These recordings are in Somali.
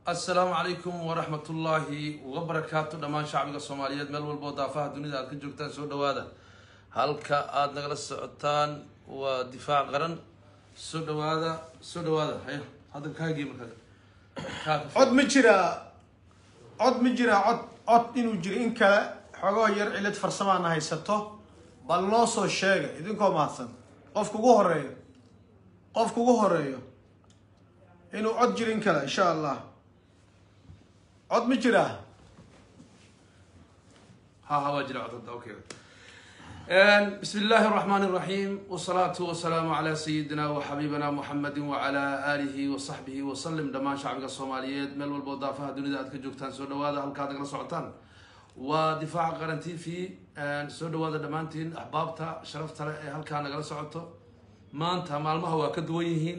assalaamu calaykum waraxmat ullaahi wabarakaatu dhammaan shacbiga soomaaliyeed meel walboo daafaha dunida aad ka joogtaan soo dhawaada halka aada nagala socotaan waa difaac qaran soo dhawaada soo dhawaada haya hadda kaagii markaa kaa ka cod ma jiraa cod ma jiraa cod cod inuu jiro in kale xogoo yar cilad farsamaana haysato bal noo soo sheega idinkoo mahadsan qofka ugu horeeyo qofka ugu horeeyo inuu cod jiro in kale insha allah cod ma jiraa ها ها واجري عطد اوكي بسم الله الرحمن الرحيم والصلاة والسلام على سيدنا وحبيبنا محمد وعلى آله وصحبه وسلم دمان شعبك الصوماليات مل والبوضافة دنيا أدك جوكتان سو دوادا هل كادك لسعطان ودفاع قرنتي في سو دوادا دمانتين أحبابتا شرفتا هل كان نقل سعطو ما أنت مالما هو كدويهين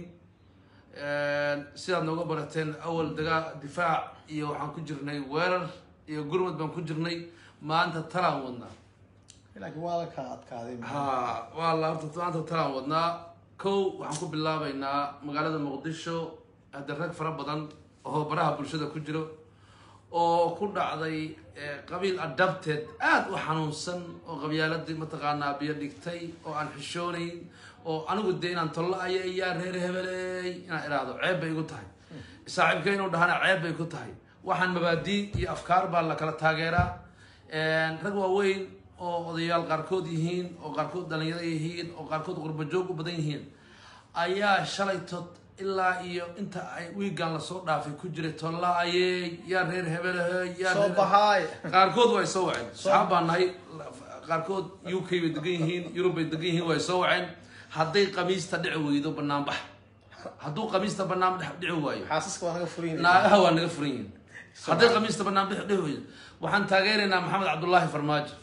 sidaad nooga barateen awal dagaa difaac iyo waxaan ku jirnay weerar iyo gurmad baan ku jirnay maanta talaan wadnaa laakiin waa la kala adkaaday ha waa la horta maanta talaan wadnaa kow waxaan ku bilaabaynaa magaalada muqdisho hadda rag fara badan oo baraha bulshada ku jiro oo ku dhacday qabiil adabted aada u xanuunsan oo qabyaaladii mataqaanaa biyo dhigtay oo aan xishoonayn oo anigu dee inaan tollo aya yaa reer hebeley inaan idhaahdo ceeb bay igu tahay saaxiibka inuu dhahana ceeb bay ku tahay waxaan mabaadii iyo afkaar baa la kala taageeraa rag waaweyn oo odayaal qaarkood yihiin oo qaarkood dhalinyaro yihiin oo qaarkood qurbajoog u badan yihiin ayaa shalay tod ilaa iyo inta ay wiigan lasoo dhaafay ku jiray tolla ayey yaa reer hebelehey yaa soo reer- bahaay qaarkood way soo waceen saxaab baan nahay qaarkood u k bay degan yihiin yurub bay degan yihiin way soo waceen hadday qamiista dhici weydo banaanbax hadduu qamiista banaan dhici waayo xaasaska waa naga furin naagaha waa naga furan yihiin hadday qamiista banaanbax dhici weydo waxaan taageeraynaa maxamed cabdullaahi farmaajo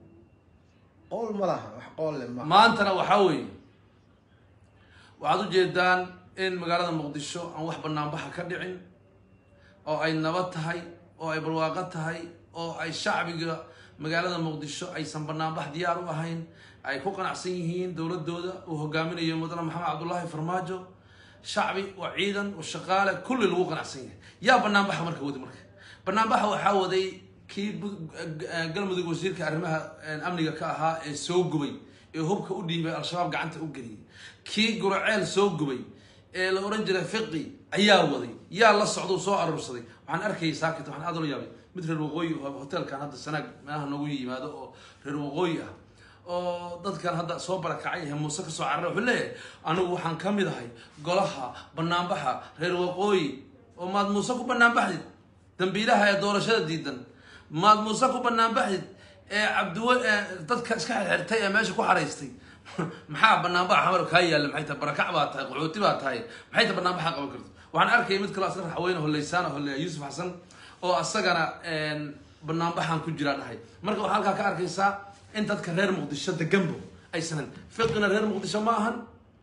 qowl ma laha wax qool le ma maantana waxaa weeye waxaad ujeedaan in magaalada muqdisho aan wax banaanbaxa ka dhicin oo ay nabad tahay oo ay barwaaqo tahay oo ay shacbiga magaalada muqdisho aysan banaanbax diyaar u ahayn ay ku qanacsan yihiin dowladooda uu hogaaminayo mudane maxamed cabdullaahi farmaajo shacbi oo ciidan oo shaqaale kulli lagu qanacsan yahay yaa banaanbaxa marka wadi marka banaanbaxa waxaa waday kii bu- eh, galmudug wasiirka arrimaha eh, amniga ka ahaa ee soo gubay ee hubka u dhiibay al-shabaab gacanta u geliyay kii guraceel soo gubay ee la oran jiray fiqi ayaa waday yaa la socdo soo aruursaday waxaan arkayay saakit waxaan aad ula yaabay mid reer waqooyi oo hotelkan hadda sanaag meelaha noogu yimaado oo reer waqooyi ah oo dadkan hadda soo barakacay ee muuse kasoo carara wuxuu leeyahay anigu waxaan ka mid ahay golaha banaanbaxa reer waqooyi oo maad muuse ku banaanbaxdid dambiilaha ee doorashada diidan maad muuse ku banaanbaxdid ee cabdiwe ee dadka iska xirxirtay ee meesha ku xaraystay maxaa banaanbaxa xamar kaa yaalla maxay tahay barakac baa tahay qaxooti baa tahay maxay tahay banaanbaxa qaban karto waxaan arkayay mid kaloo asna raxweyne holeysaan hole yuusuf xasan oo asagana banaanbaxan ku jiraa dhahay marka waxaa halkaa ka arkaysaa in dadka reer muqdisho deganbo aysanan fiqina reer muqdisho ma ahan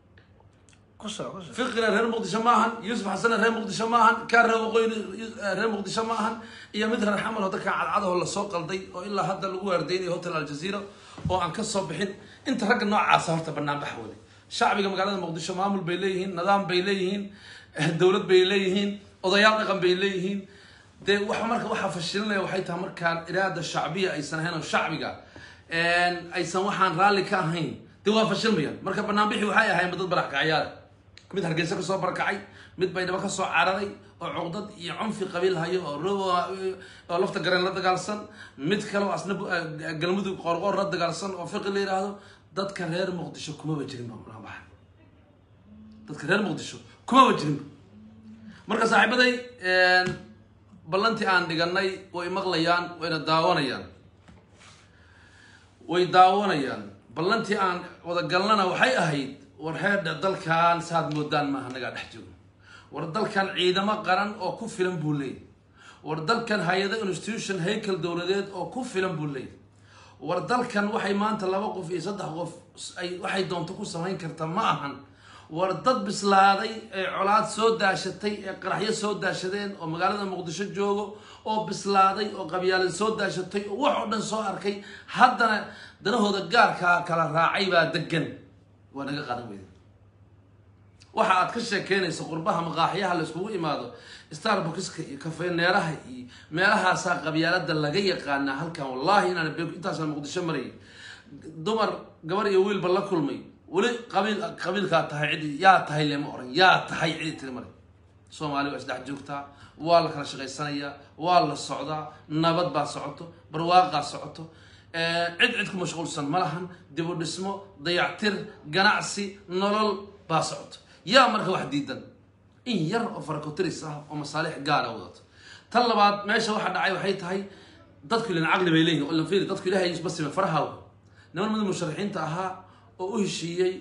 ku soco ku soco fiqina reer muqdisho ma ahan yuusuf xasana reer muqdisho ma ahan kaa reer waqooyi reer muqdisho ma ahan iyo mid reer xamal oo dadka cadcadaho lasoo qalday oo ilaa hadda lagu waardeynayo hotel aljazeera oo aan ka soo bixin inta ragga noocaasa horta banaanbaxa waday shacbiga magaalada muqdisho maamul bay leeyihiin nidaam bay leeyihiin dowlad bay leeyihiin odayaal dhaqan bay leeyihiin dee wax marka waxaa fashilinaya waxay tahay markaan iraada shacbiya aysan ahayn oo shacbiga aysan waxaan raalli ka ahayn dee waa fashilmayaan marka banaanbixi waxay ahayn dad barakacyaal mid hargeysa kasoo barakacay mid baydhabo kasoo cararay oo cuqdad iyo cunfi qabiil hayo oo robo oo lafta gareen la dagaalsan mid kale oo asna eh, galmudug qoorqoor la dagaalsan oo fiqi la yidhaahdo dadka reer muqdisho kumaba jirin ba banaanbaxa dadka reer muqdisho kumaba jirinba marka saaxiibaday ballantii aan dhiganay way maqlayaan wayna daawanayaan way daawanayaan ballantii aan wadagalnana waxay ahayd war heerdhe dalkan saad moodaan maaha nagaa dhex joogo war dalkan ciidamo qaran oo ku filan buu leeyahy war dalkan hay-ado institution haykel dowladeed oo ku filan buu leeyahy war dalkan waxay maanta laba qof iyo saddex qof ay waxay doonto ku samayn karta ma ahan war dad bislaaday ee colaad soo daashatay ee qaraxyo soo daashadeen oo magaalada muqdisho joogo oo bislaaday oo qabyaalad soo daashatay oo wax oo dhan soo arkay haddana danahooda gaarkaa kala raacay baa degan waa naga qadan weyda waxa aad ka sheekeynayso qurbaha maqaaxyaha layskugu imaado starbuckska iyo kafeeneeraha iyo meelahaasaa qabyaalada laga yaqaanaa halkan wallahi inaan be intaasaan muqdisho marayay dumar gabar iyo wiilba la kulmay weli qabiil qabiilkaa tahay cidi yaa tahay lema oran yaa tahay cidi tiri mare soomaali waa isdhex joogtaa waa la kala shaqaysanayaa waa la socdaa nabad baa socoto barwaaqaa socoto cid cid ku mashquulsan ma lahan dib u dhismo dayactir ganacsi nolol baa socoto yaa marka wax diidan in yar oo farakotiris ah oo masaalix gaara wadato tan labaad meesha waxa dhacay waxay tahay dadku ilan caqli bay leeyihin ilan fiiri dadku ilahay basime faraha niman mid musharaxiinta ahaa oo u heshiiyey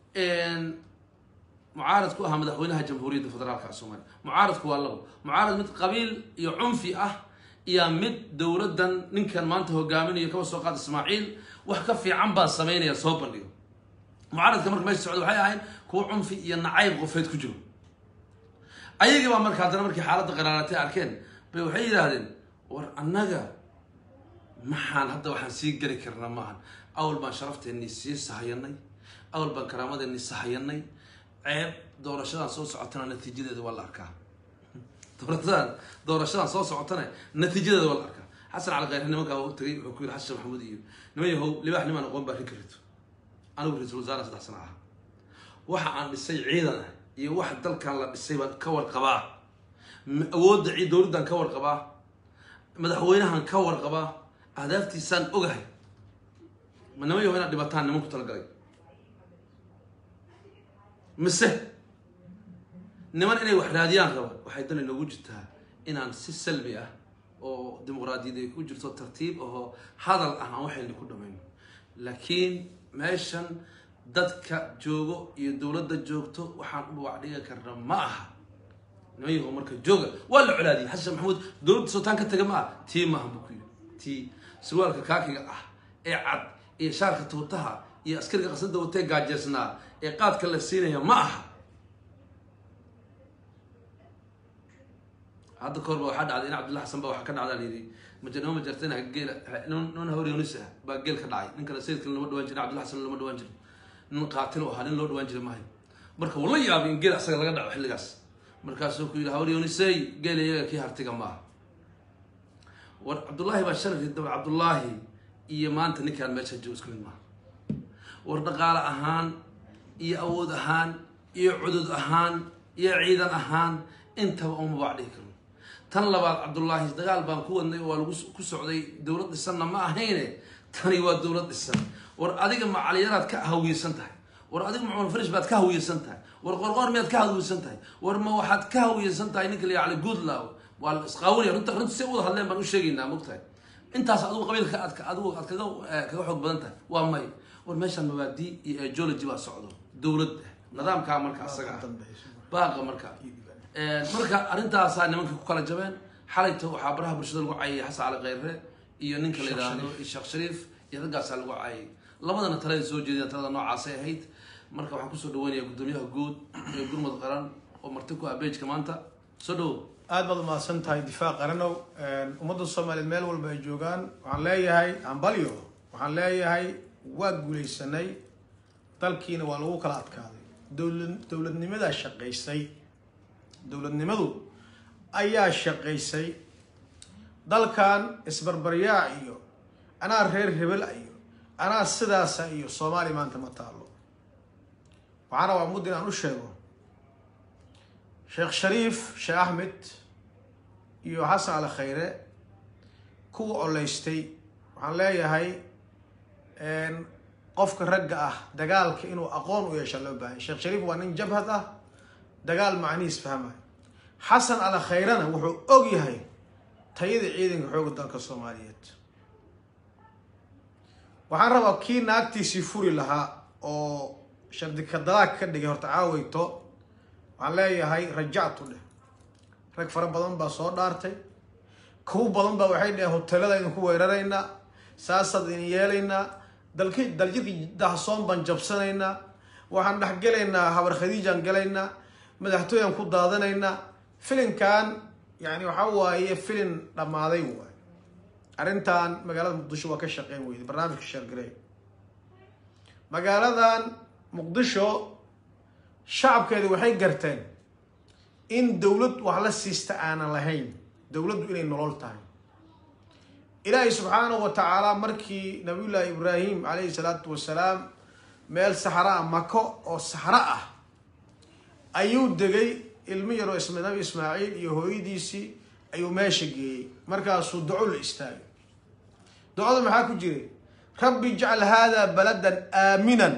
mucaarad ku ahaa madaxweynaha jamhuuriyadda federaalka soomaaliya mucaaradku waa labo mucaarad mid qabiil iyo cunfi ah iyo mid dowladdan ninkan maanta hogaaminayo kaba soo qaad ismaaciil wax ka fiican baan samaynaya soo bandhigo mucaaradka marka meesha socda waxay ahayn kuwa cunfi iyo nacayb qofeed ku jiro ayagii baa marka haddana markii xaaladda qaraaratay arkeen bay waxay yidhaahdeen war annaga maxaan hadda waxaan sii geli karnaa maahan awal baan sharafteenii sii sahayanay awal baan karaamadeenii sahayanay ceeb doorashadan soo socotana natiijadeeda waa la arkaa doorashadan doorashadan soo socotana natiijadeeda waa la arkaa xasan cali khayre nimankaa u tagay wuxuu ku yidhi xasan maxamuud iyo niman yahow libaax nimaan aqoon baa rinka rito anigu ra-iisul wasaare saddex sana aha waxa aan dhisay ciidan ah iyo waxa dalkan la dhisay baan ka warqabaa awoodda cii dowladdan ka warqabaa madaxweynahan ka warqabaa ahdaaftiisaan ogahay ma niman yahow inaad dhibataan niman ku talagalay mise niman inay wax raadiyaan raba waxay dan inoogu jirtaa inaan si salbi ah oo dimuqraadiyad ay ku jirto tartiib ahoo hadal ah aan waxayna ku dhamayno laakiin meeshan dadka joogo iyo dowladda joogto waxaan u dhawac dhigan karna ma aha niman yahow marka jooga waa la colaadiyay xasan maxamuud dowladda sootaan ka taga ma ah tii maaha buu ku yiri tii surwaalka kaakiga ah ee cad iyo shaarka tuutaha iyo askariga qasada watee gaajeesnaa ee qaadka la siinaya ma aha hadda kahor ba waxaa dhacday in cabdulla xasan ba waxaa ka dhacdaa layidhi majanimo majartena geela nin hawryonis ah baa geel ka dhacay nin kale sayidkale lama dhawaan jirin cabdulla xasan lama dhawaan jirin nin qaatil u ahaa nin loo dhawaan jira maahay marka wuu la yaabay in geel asaga laga dhaco xilligaas markaasuu ku yidhi hawryonisey geel iyaga kii hartiga maaha war cabdullaahi baa sharri daba cabdullaahi iyo maanta ninkaan meesha joogo isku mid maaha war dhaqaale ahaan iyo awood ahaan iyo cudud ahaan iyo ciidan ahaan intaba uma baac dhihi karno tan labaad cabdullaahi dagaal baan ku wadnay oo waa lagu ku socday dowlad dhisanna ma ahayne tani waa dowlad dhisan war adiga macaliyaraad ka hawiysan tahay war adiga macmul farish baad ka hawiysan tahay war qorqoor miyaad ka hawiysan tahay war ma waxaad ka hawiysan tahay ninka la yacli goodlaw waa la isqaawinaya runta runta si wada hadleen baan u sheegaynaa mogtahay intaas adigu qabiilka aad adigu aad kaga kaga xoog badan tahay waa may war meeshaan mabaadii iyo geology baa socdo dowlad nidaamkaa marka asaga ah baaqa marka marka arrintaasaa nimanka ku kala jabeen xalayto waxaa baraha bulshada lagu caayay xasan cali khayre iyo ninka la yidhaahdo sheekh shariif iyo raggaasaa lagu caayay labadana talada soo jeediyaan talada noocaasay ahayd marka waxaan kusoo dhaweynaya guddoomiyaha guud ee gurmud qaran oo marti ku ah beejka maanta soo dhawo aad baad umahadsan tahay difaac qaranow ummadda soomaaliyeed meel walba ay joogaan waxaan leeyahay ambalyo waxaan leeyahay waa guulaysanay dalkiina waa lagu kala adkaaday dowla dowladnimadaa shaqaysay dowladnimadu ayaa shaqaysay dalkan isbarbaryaac iyo anaa reer hebel iyo anaa sidaasa iyo soomaaliya maanta ma taalo waxaana waa mudda inaan u sheego sheekh shariif sheekh axmed iyo xasan ali khayre kuwa oleystay waxaan leeyahay qofka ragga ah dagaalka inuu aqoon u yeeshaa loo baahanya sheekh shariif waa nin jabhad ah dagaal macnihiis fahmaya xasan ali khayrena wuxuu og yahay tayada ciidanka xooga dalka soomaaliyeed waxaan rabaa kii naagtiisii furi lahaa oo shardika dalaag ka dhigay horta caaweyto waxaan leeyahay rajactu dheh rag fara badan baa soo dhaartay kuwo badan baa waxay dheheen hoteelada idin ku weeraraynaa saasaad idin yeelaynaa dalki daljirka dahsoon baan jabsanaynaa waxaan dhex gelaynaa habar khadiijaan gelaynaa madaxtooyaan ku daadanaynaa filinkan yani waxa waaye filin dhammaaday waay arrintan magaalada muqdisho waa ka shaqeyn weyday barnaamijka sheergarey magaaladan muqdisho shacabkeedi waxay garteen in dowlad wax la siista aanan lahayn dowladdu inay nolol tahay ilaahay subxaanahu wa tacaala markii nabiyullaahi ibraahim calayhi salaatu wasalaam meel saxra ah mako oo saxro ah ayuu degay ilmo yaroo isma nabi ismaaciil iyo hooyadiisii ayuu meesha geeyey markaasuu duco la istaagay ducada maxaa ku jiray rabbi ijcal haadaa baladan aaminan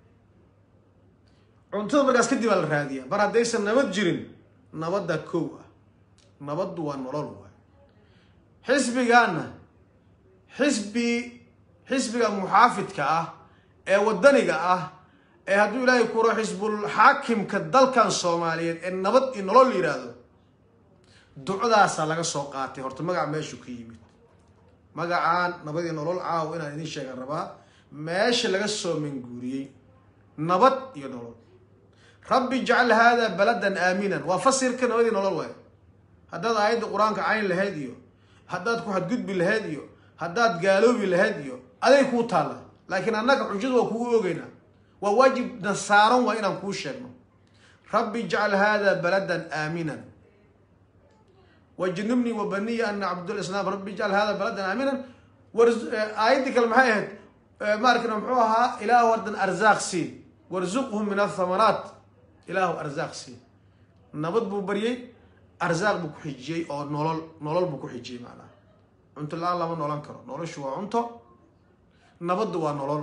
cuntada markaas kadib aa la raadiyaa mar haddaysan nabad jirin nabadda kow ah nabaddu waa nolol waay xisbigaana xisbi xisbiga muxaafidka ah ee waddaniga ah ee hadduu ilaahay kuro xisbul xaakimka dalkan soomaaliyeed ee nabad iyo nolol la yidhaahdo ducdaasaa laga soo qaatay horta magaca meeshuu ka yimid magacaan nabad iyo nolol caawa inaan idiin sheegan rabaa meesha laga soo manguuriyey nabad iyo nolol rabbi ijcal haadaa baladan aaminan waa fasirka nabad iyo nolol waay haddaad aayadda qur-aanka cayn lahayd iyo haddaad ku xadgudbi lahayd iyo haddaad gaaloobi lahayd iyo aday kuu taalla laakiin annaga xujadu waa kugu ogeynaa waa waajibna saaran waa inaan kuu sheegno rabbi ijcal haadaa baladan aaminan wajnubnii wa baniya an nacbud lislaam rabbi ijcal hada baladan aaminan aayaddii kale maxay ahayd maarkana muxuu ahaa ilaahu ardan arzaaq sii warzuqhum min athamaraat ilaahu arzaaq sii nabad buu baryey arzaaq buu ku xijiyey oo nolol nolol buu ku xijiyey macnaha cunto la-aan lama noolan karo noloshu waa cunto nabaddu waa nolol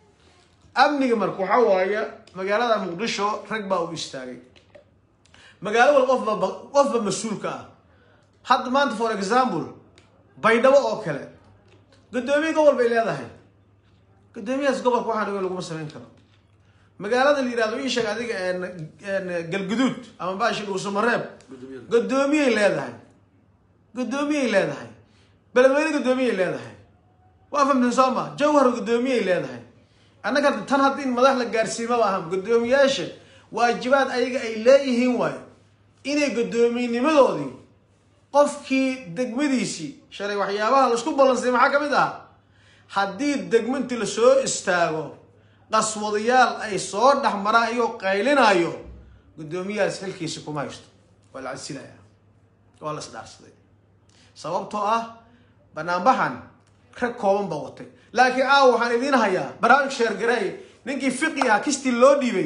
amniga marka waxaa waaye magaalada muqdisho rag baa u istaagay magaalo wal qofba qofba mas-uulka ah hadda maanta for example baydhabo oo kale guddoomiye gobol bay leedahay guddoomiyahaas gobolka waxaan ogeyn laguma samayn karo magaalada la yihahdo ii sheeg adiga galguduud ama baashi dhuusamareeb guddoomiyey leedahay guddoomiyey leedahay beledweyne guddoomiyey leedahay waa famtin sooma jawhar guddoomiyey leedahay annaga tan hadda in madax la gaarsiimaba aha guddoomiyaasha waajibaad ayaga ay leeyihiin waayo inay guddoominnimadoodii qofkii degmadiisii shalay waxyaabaha laisku ballansay maxaa ka mid ah haddii degmintii lasoo istaago qaswadayaal ay soo dhex maraan iyagoo qaylinayo guddoomiyahaas xilkiisi kuma haysto waa la cadsilaya waa la isdhaarsaday sababtoo ah banaanbaxan rag kooban baa watay laakiin aaw waxaan idiin hayaa barnaamij sheergareey ninkii fiqi ah kistii loo dhiibay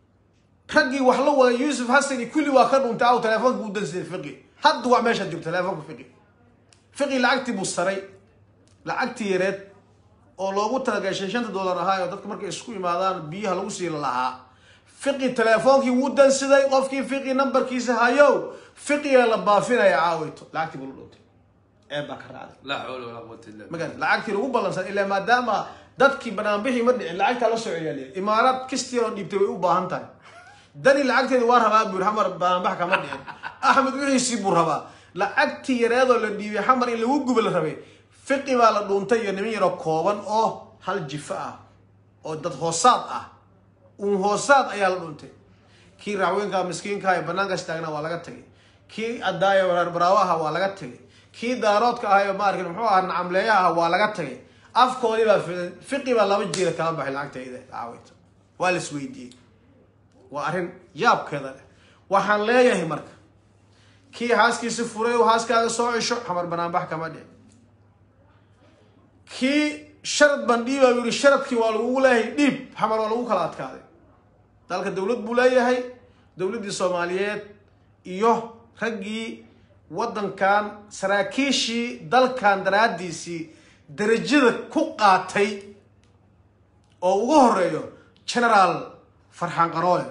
raggii wax la waday yuusuf xasan iyo kulli waa ka dhuntay aaw teleefoonka u dansiday fiqi hadda waa meeshaad joogto teleefoonka fiqi fiqi lacagtii buu saray lacagtii yareed oo loogu talagalay shan shanta dollar ahaa oo dadka markay isku imaadaan biyaha lagu siila lahaa fiqi teleefoonkii wuu dansiday qofkii fiqi nambarkiisa hayow fiqiga la baafinaya caawayto lacagtii buu la dhuntay eeb baa ka raacday laa xawla walaa quwata illa billah magarad lacagtii lagu ballansan ilaa maadaama dadkii banaanbixii ma dhicin lacagtaa la soo celiyaaliya imaaraad kistii oo dhiibtay way u baahan tahay dani lacagteedi waa rabaa buur xamar banaanbax kama dhicin axmed wixiisii buu rabaa lacagtii yareedoo la dhiibay xamar in lagu guba la rabay fiqi baa la dhuuntay iyo niman yaroo kooban oo hal jifo ah oo dad hoosaad ah uun hoosaad ayaa la dhuuntay kii racweynka miskiinka ee banaanka istaagna waa laga tagay kii adaayo baraawo aha waa laga tagay kii daaroodka ahayo maarkin muxuu ahaa nacamleeya ah waa laga tagay afkoodii baa fidan fiqi baa laba jiira kala baxay lacagtayda caawayta waa la isweydiiyey waa arrin yaabkeeda leh waxaan leeyahay marka kii haaskiisi furay oo haaskaaga soo cesho xamar banaanbax kama dhici kii sharad baan dhiiba buu yihi sharadkii waa lagugu leeyahay dhiib xamar waa lagu kala adkaaday dalka dowlad buu leeyahay dowladdii soomaaliyeed iyo raggii waddankan saraakiishii dalkan daraaddiisii darajada ku qaatay oo ugu horeeyo generaal farxaan qaroole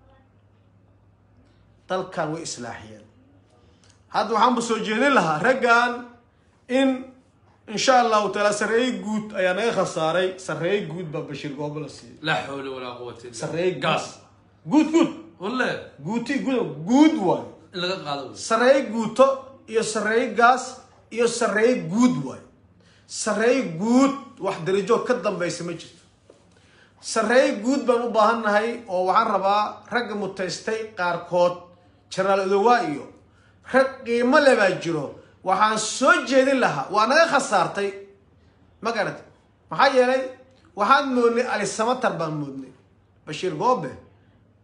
dalkan way islaaxiyeen hadda waxaanba soo jeedin lahaa raggan in insha allahu taala sarreeye guud ayaa naga khasaaray sarreeye guud baa bashiir goobo la siiyey laa xawla walaa quwata illa sarreeye gaas guud guud walle guuti guud guud waayo in laga qaado wey. sarreeye guuto iyo sarreeye gaas iyo sarreeye guud waayo sarreeye guud wax darajo ka dambaysa ma jirto sarreeye guud baan u baahannahay oo waxaan rabaa ragga mutaystay qaarkood jenaraal odowaa iyo rag qiimo le baa jiro waxaan soo jeedin lahaa waa naga khasaartay ma garatay maxaa yeelay waxaan moodnay alisamatar baan moodnay bashiir goobe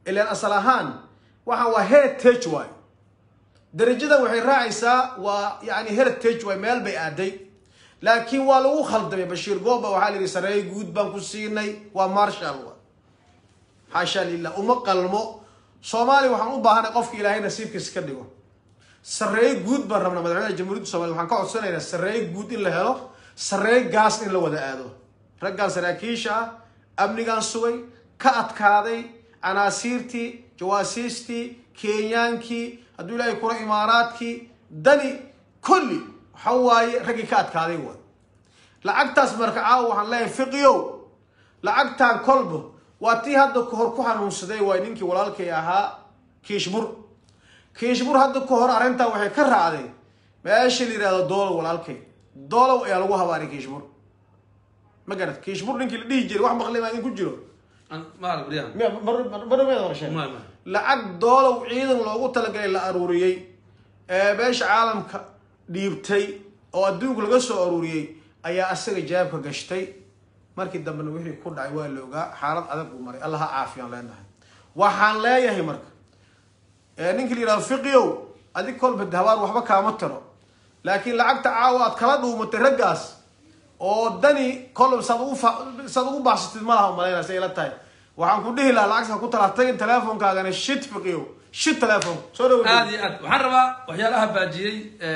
ilaan asal ahaan waxaan waa heritage waay darajadan waxay raacaysaa waa yani heritage waay meel bay aaday laakiin waa lagu khaldamay bashiir gooba waxaa la yidhi sareeye guud baan ku siinay waa marshal wa xaasha lilah uma qalmo soomaaliya waxaan u baahanay qofka ilaahay nasiibkiisa ka dhigo sareeye guud baan rabnaa madaxweynaha jamhuuriyadda somalia waxaan ka codsanaynaa sareeye guud in la helo sareeye gaas in la wada aado raggaan saraakiisha ah amnigaan sugay ka adkaaday canaasiirtii jawaasiistii kenyaankii hadduu ilaahay kula imaaraadkii dani kulli waxa waaye raggii ka adkaaday wa lacagtaas marka caawa waxaan leeyahay fiqiyow lacagtaan kolba waa tii hadda kahor ku xanuunsaday waay ninkii walaalkay ahaa kiishbur kiishbur hadda ka hor arrintan waxay ka raacday meesha la yidhahdo doolow walaalkay doolow ayaa lagu habaaray kiishbur ma garat kiishbur ninkii la dhihi jiray wax maqli maa idin ku jiro maal baryahan miya barmeeda qorsheen Ma- ma. lacag doolow ciidan loogu talagalay la aruuriyey ee beesha caalamka dhiibtay oo adduunku laga soo aruuriyey ayaa asaga jawaabka gashtay markii dambena wixii ku dhacay waa la ogaa xaalad adag uu maray allah ha caafiyaan leenahay waxaan leeyahay marka ee ninki la yidhahdo fiqiyow adig kolba habaar waxba kaama tiro laakiin lacagta caawa aad kala dhuumatay raggaas oo dani kolba saad ugu fa- saad ugu baxsatid ma laha umalaynaa say ila tahay waxaan ku dhihi lahaa lacagta ku tala tagin teleefonkaagana shit fiqiyow shit teleefon soo dhawo aad iyo aad waxaan rabaa waxyaalaha baajiyey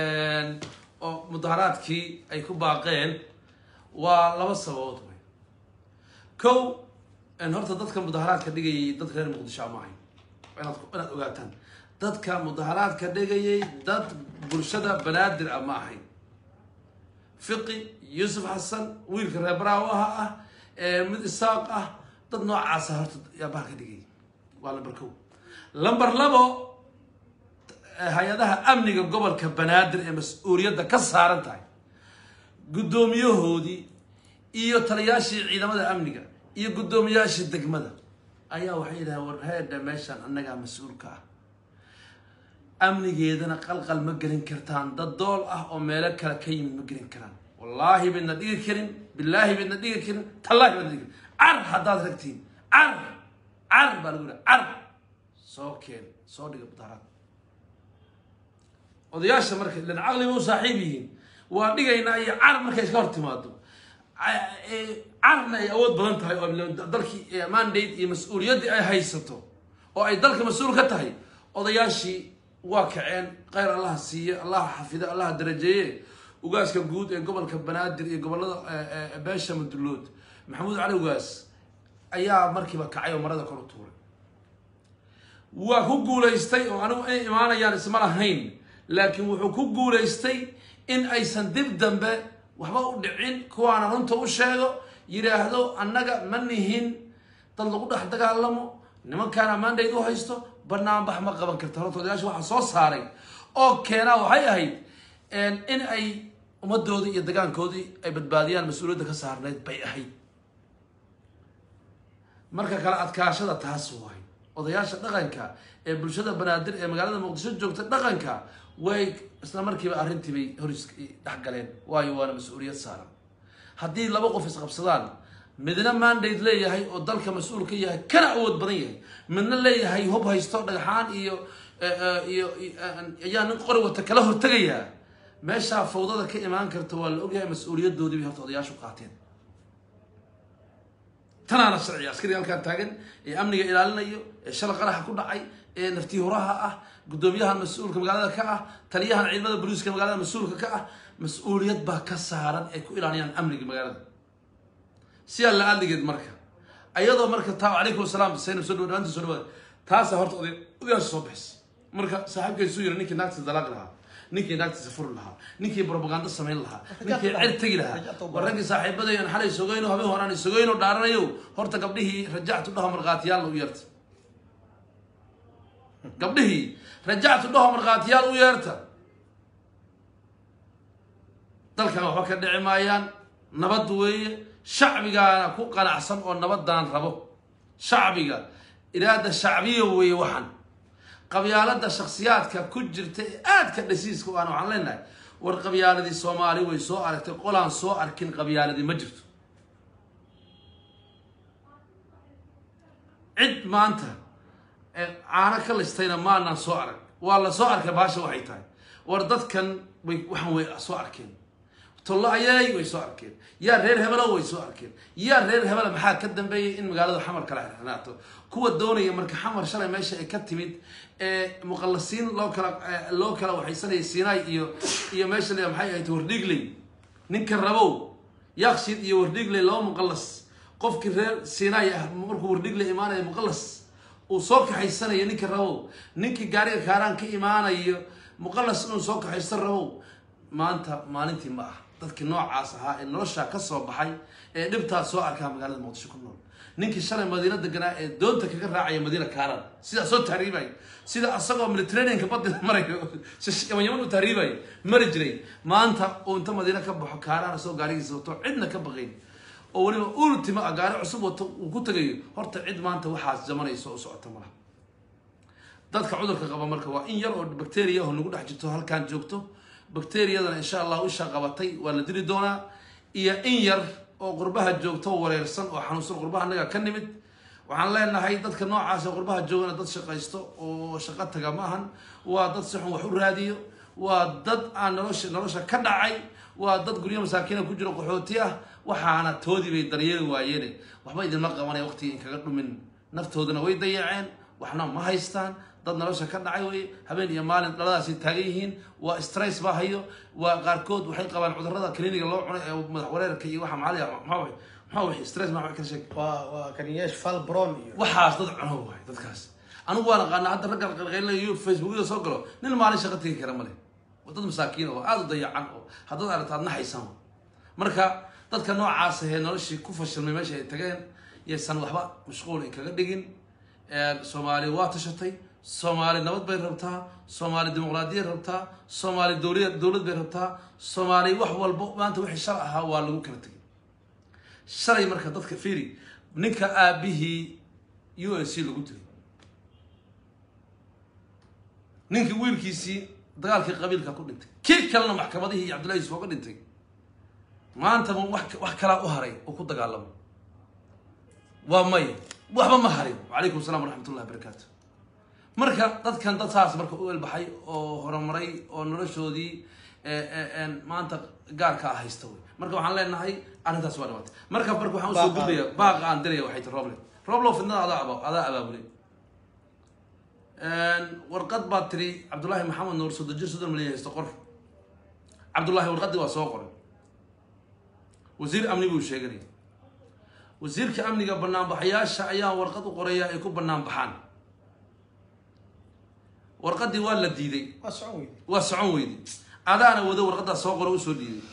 oo mudaharaadkii ay ku baaqeen waa laba sababood wey kow horta dadka mudaharaadka dhigayay dadka reer muqdisho ma ahayn waa inaad inaad ogaataan dadka mudaharaadka dhigayay dad bulshada banaadir ah ma ahayn fiqi yuusuf xasan wiilka reer baraawaha ah ee mid isaaq ah dad noocaasa horta yaa bahalka dhigayay waa lambar kow lambar labo hay-adaha amniga gobolka banaadir ee mas-uuliyadda ka saaran tahay guddoomiyahoodii iyo taliyaashii ciidamada amniga iyo guddoomiyaashii degmada ayaa waxay yidhahdeen war heedha meeshaan annagaa mas-uulka ah amnigeedana qalqal ma gelin kartaan dad dool ah oo meelo kale ka yimid ma gelin karaan wallaahi baydna dhigi karin bilaahi baydna dhigi karin tallaahi baydna dhigi karin car haddaad ragtiin car car baa lagu yidhaha car soo keen soo dhiga mudaharaad odayaasha marka ilan caqliba u saaxiib yihiin waa dhigaynaa iyo car markay iska hor timaado Ca- ee, carna ay awood badan tahay oo ila- dalkii ee, mandate iyo mas-uuliyaddii ay haysato oo ay dalka mas-uul ka tahay odayaashii waa kaceen khayr allaha siiye allaha xafide allaha darajeeye ugaaska guud ee gobolka banaadir iyo gobolada ee, ee, beesha madulood maxamuud cali ugaas ayaa markiiba kacay oo marada kor u tuuray waa ku guulaystay oo anigu inay imaanayaan isma lahayn laakiin wuxuu ku guulaystay in aysan dib dambe waxba u dhicin kuwaana runta u sheego yidhaahdo annaga ma nihin dad lagu dhex dagaalamo nimankaana mandate u haysto banaanbax ma qaban karta horta odayaasha waxaa soo saaray oo keenaa waxay ahayd in ay ummadoodii iyo dagaankoodii ay badbaadiyaan mas-uuliyadda ka saarnayd bay ahayd marka kale adkaashada taas waay odayaasha dhaqanka ee bulshada banaadir ee magaalada muqdisho joogta dhaqanka way isla markiiba arrintii bay hor is- dhex galeen waayo waana mas-uuliyad saaran haddii laba qof isqabsadaan midna mandate leeyahay oo dalka mas-uul ka yahay kana awood badan yahay midna leeyahay hub haysto dhagxaan iyo eh, eh, iyo eh, ayaa nin qori wata kala hortegayaa meeshaa fawdada ka imaan karta waa la ogyahay mas-uuliyadoodii bay horta odayaashu qaateen tanaana sharciga askariga halkaan taagan ee amniga ilaalinayo ee shala qaraxa ku dhacay ee naftiihuraha ah guddoomiyahan mas-uulka magaalada ka ah taliyahan ciidamada booliiska magaalada mas-uulka ka ah mas-uuliyad baa ka saaran ay ku ilaaliyaan amniga magaalada sidaa la adligeed marka ayadoo marka taa calaykum asalaam sayna soo dhawa dhawaanta soo dhawaada taasa horta oday odayaasha soo baxaysa marka saaxiibkaysu yiri ninkii naagtiisa dalaaq lahaa ninkii naagtiisa furi lahaa ninkii propaganda samayn lahaa ninkii cer tegi lahaa war raggii saaxiibaday aan xalay sogayno habeen horaan sogayno dhaaranayo horta gabdhihii rajactu dhaho markhaatiyaal u yeerta gabdhihii rajactu dhaho markhaatiyaal u yeerta dalkan waxba ka dhici maayaan nabad weeye shacbigaana ku qanacsan oo nabadaan rabo shacbiga iraada shacbiya weeye waxan qabyaalada shaksiyaadka ku jirta ee aadka dhasiiska u aan waxaan leenahay war qabyaaladii soomaali way soo aragtay qolaan soo arkin qabyaaladii ma jirto cid maanta caano ka listayna maanaan soo arag waa la soo arkay baasha waxay tahay war dadkan way waxaan way soo arkeen tollo ayay way soo arkeen yaa reer hebelo way soo arkeen yaa reer hebela maxaa ka dambeeyay in magaalada xamar kala xirnaato kuwa doonaya marka xamar shalay meesha ay ka timid ee muqallasiin loo kala loo kala waxaysanaya sinai iyo iyo meesha la maxay ahayd wardhigley ninka rabow yakshiid iyo wardhigley laba muqallas qofkii reer sinai ah markuu wardhigley imaanaya muqallas uu soo kaxaysanayo ninka rabow ninkii gaariga kaaraan ka imaanayo muqallas inuu soo kaxaysto rabow maanta maalintii ma ah dadkii noocaas ahaa ee noloshaa ka soo baxay ee dhibtaas soo arkaa magaalada muqdisho ku nool ninkii shalay madiina deganaa ee doonta kaga raacaya madiina kaaran sidaa soo tahriibaya sida asagoo mediterraneanka badda marayo yaman yaman u tahriibaya mari jiray maanta uu inta madiina ka baxo kaaraan asagoo gaarigiisa wato cidna ka baqayn oo weliba ultima ah gaari cusub wato uu ku tagayo horta cid maanta waxaas jamanayso oo socota malaha dadka cudurka qaba marka waa in yar oo bacteria oo nagu dhex jirto halkaan joogto bacteriyadana insha allah isha qabatay waa la dili doonaa iyo in yar oo qurbaha joogto oo wareersan oo xanuunsan qurbaha naga ka nimid waxaan leenahay dadka noocaas ee qurbaha joogana dad shaqaysto oo shaqo taga ma ahan waa dad si xun wax u raadiyo waa dad aan nolosha nolosha ka dhacay waa dad guryo masaakiina ku jiro qaxooti ah waxaana toodii bay daryeeli waayeene waxba idinma qabanaya waqtigii inkaga dhumin naftoodana way dayaceen waxna ma haystaan dad nolosha ka dhacay wey habeen iyo maalin dhaladaasi taagan yihiin waa stress baa hayo waa qaarkood waxay qabaan cudurada cliniga loo cunay ee madax wareerka iyo waxa maxaa la maxaa way maxaa way stress maxaa kala sheeg waa waa kaniyeesh falbron iyo waxaas dad cuno waay dadkaas anigu waan aqaana hadda ragga qalqaylinayo facebookyada soo galo nin maalin shaqo tegi kara male waa dad masaakiin oo aada u dayacan oo haddaad aragta aad naxaysan marka dadka noocaas ahee noloshii ku fashilmay meesha ay tageen yaysan waxba mashquul inkaga dhigin soomaali waa tashatay soomaali nabad bay rabtaa soomaali dimuqraadiyad rabtaa soomaali dowlad dowlad bay rabtaa soomaali wax walbo maanta wixii shal ahaa waa lagu kala tegay shalay marka dadka fiiri ninka aabihii u s c lagu dilay ninkii wiilkiisii dagaalkii qabiilka ku dhintay kii kalena maxkamadihii iyo cabdullahi yusuf oga dhintay maanta ma wax wax kalaa u haray oo ku dagaalamo waa maya waxba ma harin wacalaykum assalam waraxmatullahi wabarakaatu marka dadkan dad saas marka u elbaxay oo horumaray oo noloshoodii maanta gaarka ah haysta wey marka waxaan leenahay arrintaas waa dhawaatay marka marka waxaan usoo gudbaya baaqa aan diraya waxay tahay roble roblo fidnada adaa aba adaa abaabulay warqad baad tiri cabdullaahi maxamed nuur soddon jir soddon milyan haysto qor cabdullaahi warqadii waa soo qoray wasiir amni buu sheeganaya wasiirka amniga banaanbaxayaasha ayaa warqad u qoraya ay ku banaan baxaan warqadii waa la diiday waa socon weyde waa socon weyday adaana wado warqaddaa soo qora usoo dhiiday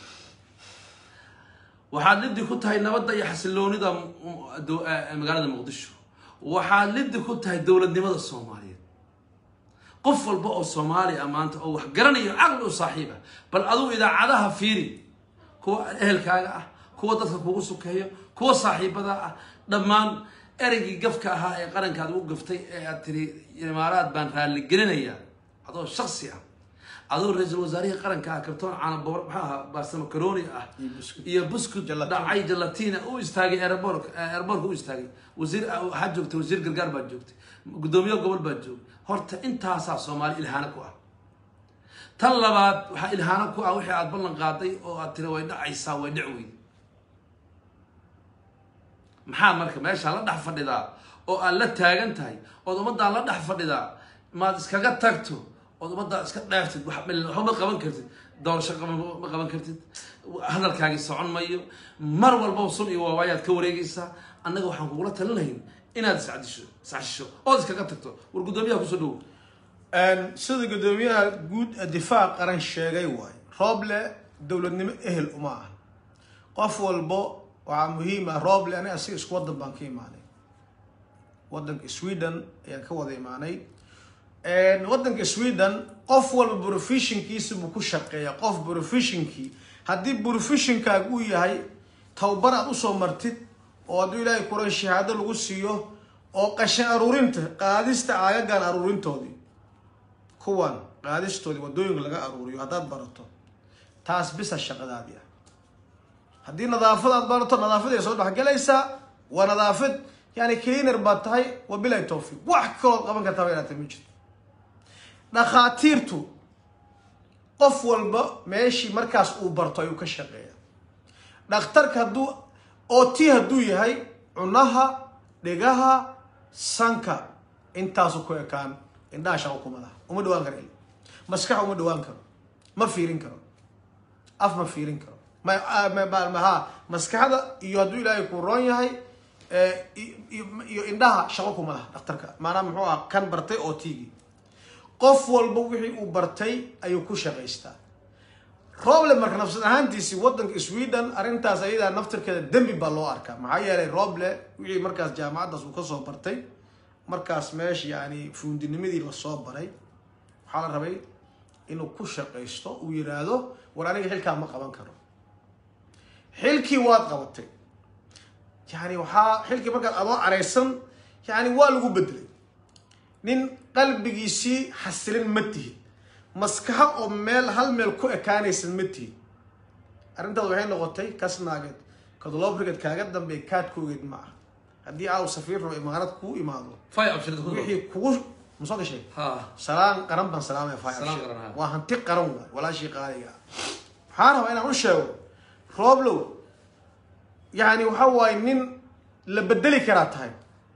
waxaad liddi ku tahay nabadda iyo xasiloonida magaalada muqdisho waxaad liddi ku tahay dowladnimada soomaaliyeed qof walba oo soomaali ah maanta oo wax garanayo caqli u saaxiib ah bal aduu idaacadaha fiiri kuwa ehelkaaga ah kuwa dadka kugu sukeeyo kuwa saaxiibada ah dhammaan ereygii gafka ahaa ee qarankaad ugu gaftay ee aad tiri imaaraad baan raalli gelinayaa adoo shaksi ah adoo ra-iisul wasaarihii qaranka ah kartoon caana boor maxaa ahaa barsamo karoni ah Iyo buskud. iyo buskud Gelatin. dhacay gelatina u istaagay airbork airborka u istaagay wasiir waxaad joogtay wasiir gargaar baad joogtay guddoomiye gobol baad joogtay horta intaasaa soomaali ilhaano ku ah tan labaad waxaa ilhaano ku ah wixii aad ballan qaaday oo aad tiri way dhacaysaa way dhic weyd maxaa marka meeshaa la dhex fadhidaa oo aad la taagan tahay ood ummaddaa la dhex fadhidaa maad iskaga tagto ood ummaddaa iska dheeftid wax mel- waxba ma qaban kartid doorasho qaba- ma qaban kartid hadalkaagii socon mayo mar walbaba sun iyo waawaayaad ka wareegaysaa annaga waxaan kugula talinayn inaad iscadisho iscashisho ood iskaga tagto war guddoomiyaha kusoo dhowo sida guddoomiyaha guud ee difaac qaran sheegay waayo rooble dowladnimo ehel uma ah qof walbo waxaa muhiim ah rooble aniga asiga isku waddan baan ka imaanay waddanka sweden ayaan ka wada imaanay waddanka sweden qof walba professionkiisa buu ku shaqeeya qof professionkii haddii professionkaaga uu yahay tababar aad usoo martid oo hadduu ilaahay kuran shahaado lagu siiyo oo qashin aruurinta qaadista aagagan aruurintoodii kuwan qaadistoodii waddooyinka laga aruuriyo haddaad barato taas bisa shaqadaadii ah haddii nadaafad aad barato nadaafad ay soo dhexgelaysaa waa nadaafad yani cleaner baad tahay wabilahi towfiiq wax kalood qaban kartaba inaad tahay ma jirto dhakhaatiirtu qof walba meeshii markaas uu barto ayuu ka shaqeeya dhakhtarka hadduu ot hadduu yahay cunaha dhegaha sanka intaasu ku ekaan indhaha shaqo kuma laha uma dhawaan karo il maskax uma dhawaan karo ma fiirin karo af ma fiirin karo mha maskaxda iyo hadduu ilaahay ku roon yahay iyo indhaha shaqo kuma laha dhakhtarka maanaa muxuu ah kan bartay oo tigi qof walba wixii uu bartay ayuu ku shaqaystaa roble marka nafsad ahaantiisi wadanka sweden arrintaas ayadaa naftirkeeda dembi baa loo arkaa maxaa yeelay roble wixii markaas jaamacaddaas uu kasoo bartay markaas meesha yani fuundinimadii lasoo baray waxaa la rabay inuu ku shaqaysto uu yiraahdo war aniga xilkaa ma qaban karo xilkii waad qabatay yani waxaa xilkii markaad adoo caraysan yani waa lagu bedelay nin qalbigiisii xasilin ma tihid maskaxo oo meel hal meel ku ekaanaysan ma tihid arrintaas waxay noqotay kasnaageed kadlobriged kaaga dambeey kaadkoogeed ma ah haddii aaw safiir rabo imaarad kuu imaado fay abshirada ku wixii kugu ma soo gashay ha salaan qaran baan salaamaya fay Salaan abshir. qaran, ha. waa hanti qaran waay walaashii qaaliga ah waxaan rabaa inaan u sheego rooblow yani waxa waaye nin la bedeli karaa tahay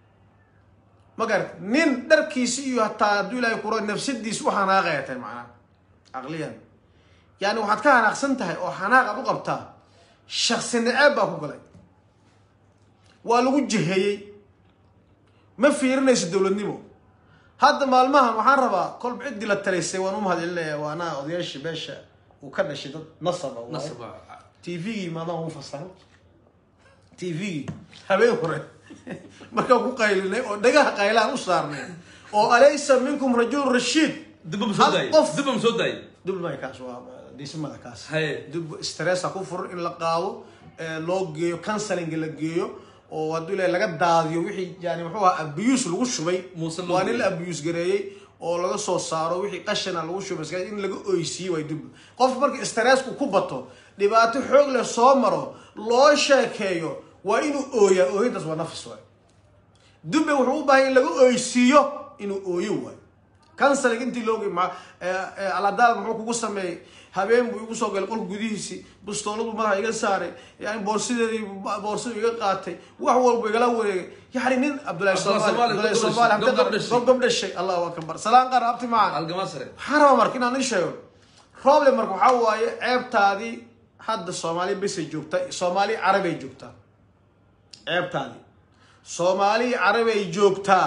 ma garat nin dharkiisi iyo hataa hadduu ilaahay kuro nafsadiisi u xanaaqaya tahay macnaha caqliyan yani waxaad ka xanaaqsan tahay oo xanaaq aad u qabtaa shaksi naceeb baa ku galay waa lagu jeheeyey ma fiirinayso dowladnimo hadda maalmahan waxaan rabaa kolba ciddii la talaysay waan u mahadcelinaya waa anaa odayaashii beesha uu ka dhashay dad nasaba waaye. nasaba tvgii maadaan u fasaxay tvgii habeen hore markaan ku qaylinay oo dhagaha qaylaan u saarnay oo alaysa minkum rajul rashiid dibba ma soo Hal daayay qof- dibba ma soo daayay dubmay kaas waa disimada kaas Haye. dub stressa ku furan in la qaado ee, loo geeyo counseling la geeyo oo hadduu ilaahay laga daadiyo wixii yani muxuu ahaa abuse lagu shubay Muuse loo waa nin la geeyo. abuse gareeyey oo laga soo saaro wixii qashana lagu shubay iska- in laga oysiiye way dub qof marka stressku ku bato dhibaato xoog leh soo maro loo sheekeeyo waa inuu ooyaa ooyintaas waa nafis waay dube wuxuu u baahay in laga oysiiyo inuu ooyo waayo counseling intii loogi ma aladaal muxuu kugu sameeyey habeen buu igu soo galay qolka gudihiisii bustooladu madaxa iga saaray yani boorsideedii boorsadu iga qaatay wax walba igala wareegay yani nin cabdullahi Abdullahi soomaali Soomaali, Abdullahi gob- gob soomaali dhashay. gob gob dhashay allahu akbar salaan qaar abti macaan algama sare waxaan rabaa marka inaan ii sheego problem marka waxaa waaye ceebtaadii hadda soomaali besay joogtaa soomaali carabay joogtaa ceebtaadii soomaali carabay joogtaa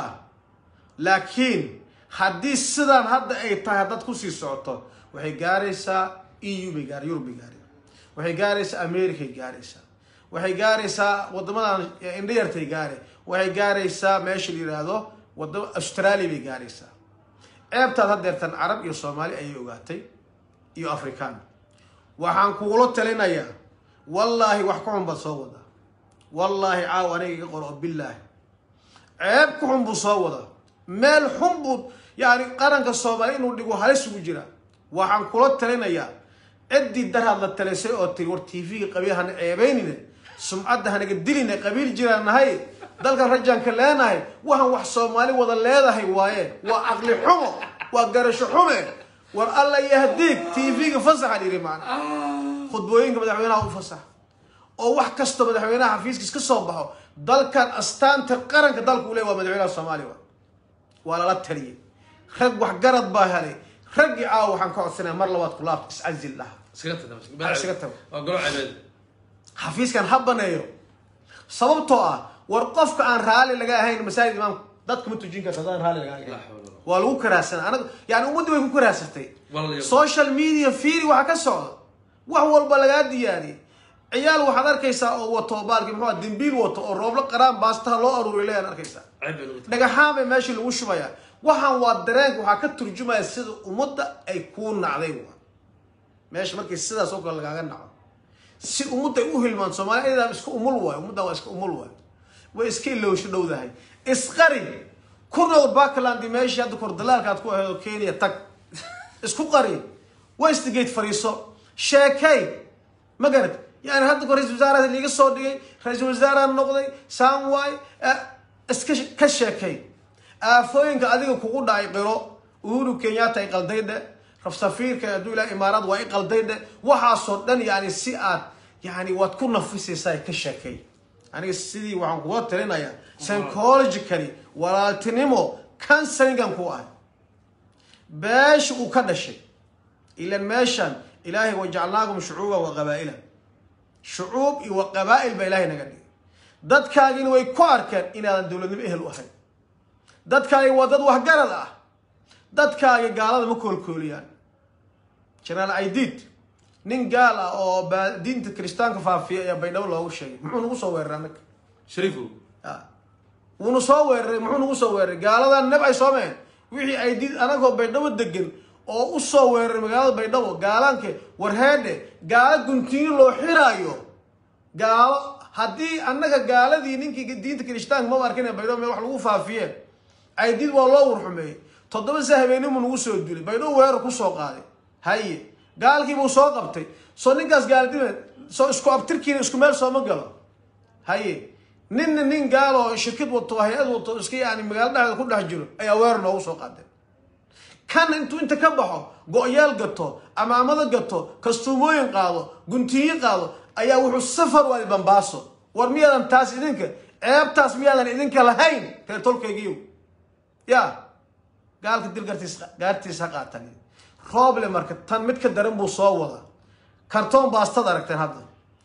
laakiin haddii sidaan hadda ay tahay haddaad kusii socoto waxay gaaraysaa eu bay gaar yurub bay gaari waxay gaaraysaa americay gaaraysaa waxay gaaraysaa wadamadan indhayartay gaare waxay gaaraysaa meesha la yidhaahdo wadama australia bay gaaraysaa ceebtaad haddeertan carab iyo soomaali ayay ogaatay iyo afrikaan waxaan kugula talinayaa wallaahi wax ku xun baad soo wadaa wallaahi caaw aniga iga qor oo billaahi ceeb ku xun buu soo wadaa meel xun buu yani qaranka soomaali inuu dhigo halis ugu jira waxaan kula talinayaa ciddii daraad la talisay oo tiri war tv-ga qabiil hana ceebaynine sumcadda hanaga diline qabiil jiraan nahay dalkan rajaanka leenahay waxaan wax soomaali wada leedahay waaye waa caqli xumo waa garasho xume war alla yahdiig tv-ga fasaxa dhiri maana khudbooyinka madaxweynaha u fasax oo wax kastoo madaxweynaha xafiiskiis ka soo baxo dalkan astaanta qaranka dalku le waa madaxweynaha soomaaliya waa waa lala taliyay rag waxgarad baa helay raggii caawa waxaan ka codsanaya mar labaad ku laabta iscazil dhaha iskaga tag Ha, iskaga tag. waa golo cebeed xafiiskan ha baneeyo sababtoo ah war qofka aan raali laga ahayn masaajid imaamka dadka ma tujin karta haddaan raali laga La ahayn hawla wala waa lagu karaasana anaga yani ummadda way ku karaasatay Walaalayaal. social media fiiri waxa ka socda wax walba lagaa diyaariyay ciyaal waxaad arkaysaa oo wato baalki muxuu ah dembiil wato oo rooblo qaraan baastaha loo aruuriy leeyaan arkaysaa ceeb bay lagu tahay dhagaxaan bay meeshii lagu shubayaa waxaan waa dareenka waxaa ka turjumaya sida ummadda ay kuu nacday wa meesha markii sidaas oo kale lagaaga naco si ummadda ay u hilmaan soomaali ayadaa iska umul waayo ummaddan waa iska umul waayo way iska ilowsho dhowdahay isqari ku nool backland meeshii hadda kor dalaalka aad ku ahayd oo kenya tag isku qari westgate fariiso sheekay ma garad yani hadda kor ra-isul wasaaraha liiga soo dhigay ra-isul wasaaraha noqday samway iska ka sheekay aafooyinka adiga kugu dhacay qiro uhuru kenyatta ay qaldaydhe rafsafiirka hadduu ilaha imaaraad waa i qaldaydhe waxaasoo dhan yani si aad yani waad ku nafisaysaa ka sheekay aniga sidii waxaan kuga talinayaa psychologically walaaltinimo counselingan ku ahay beesha uu ka dhashay ilan meeshan ilaahay wajacalnaakum shucuuba wa qabaa'ila shucuub iyo wa qabaa'il baa ilaahay naga dhigay dadkaagina way ku arkeen inaadan dowladnimo ehel u ahayn dadkaagi waa dad waxgarad ah dadkaagi gaalada ma koolkooliyaan generaal aidid nin gaal ah oo baa diinta kiristaanka faafiya ayaa baydhabo loogu sheegay muxuu nagu soo weeraray annaga shariifow wuuna soo weeraray muxuu nagu soo weeraray gaaladan nab ay soomeen wixii aidid anagoo baydhabo degan oo u soo weeraray magaalada baydhabo gaalaanke warheedhe gaalo guntiyo loo xiraayo gaalo haddii annaga gaaladii ninkii diinta kirishtaanka maba arkin baydhabo meel wax lagu faafiyeen aydid waa loo warxumeeyey toddoba sa habeenimuu nagu soo dulay baydhabo weerar kusoo qaaday haye gaalkiibuu soo qabtay soo ninkaas gaaladimeed soo isku abtirkiina isku meel sooma galo haye ninna nin gaal oo shirkad wato hay-ad wato iska yani magaalo dhexdeeda ku dhex jiro ayaa weerar noogu soo qaadeen kan intuu inta ka baxo go-yaal gato amaamado gato kastuumooyin qaado guntiyo qaado ayaa wuxuu safar waadi bambaaso war miyaadan taas idinka ceebtaas miyaadan idinka lahayn reer tolkaygiiyo ya gaalka dil gartiis gaartiis ha qaatan rooble marka tan mid ka daran buu soo wada kartoon baastad aragteen hadda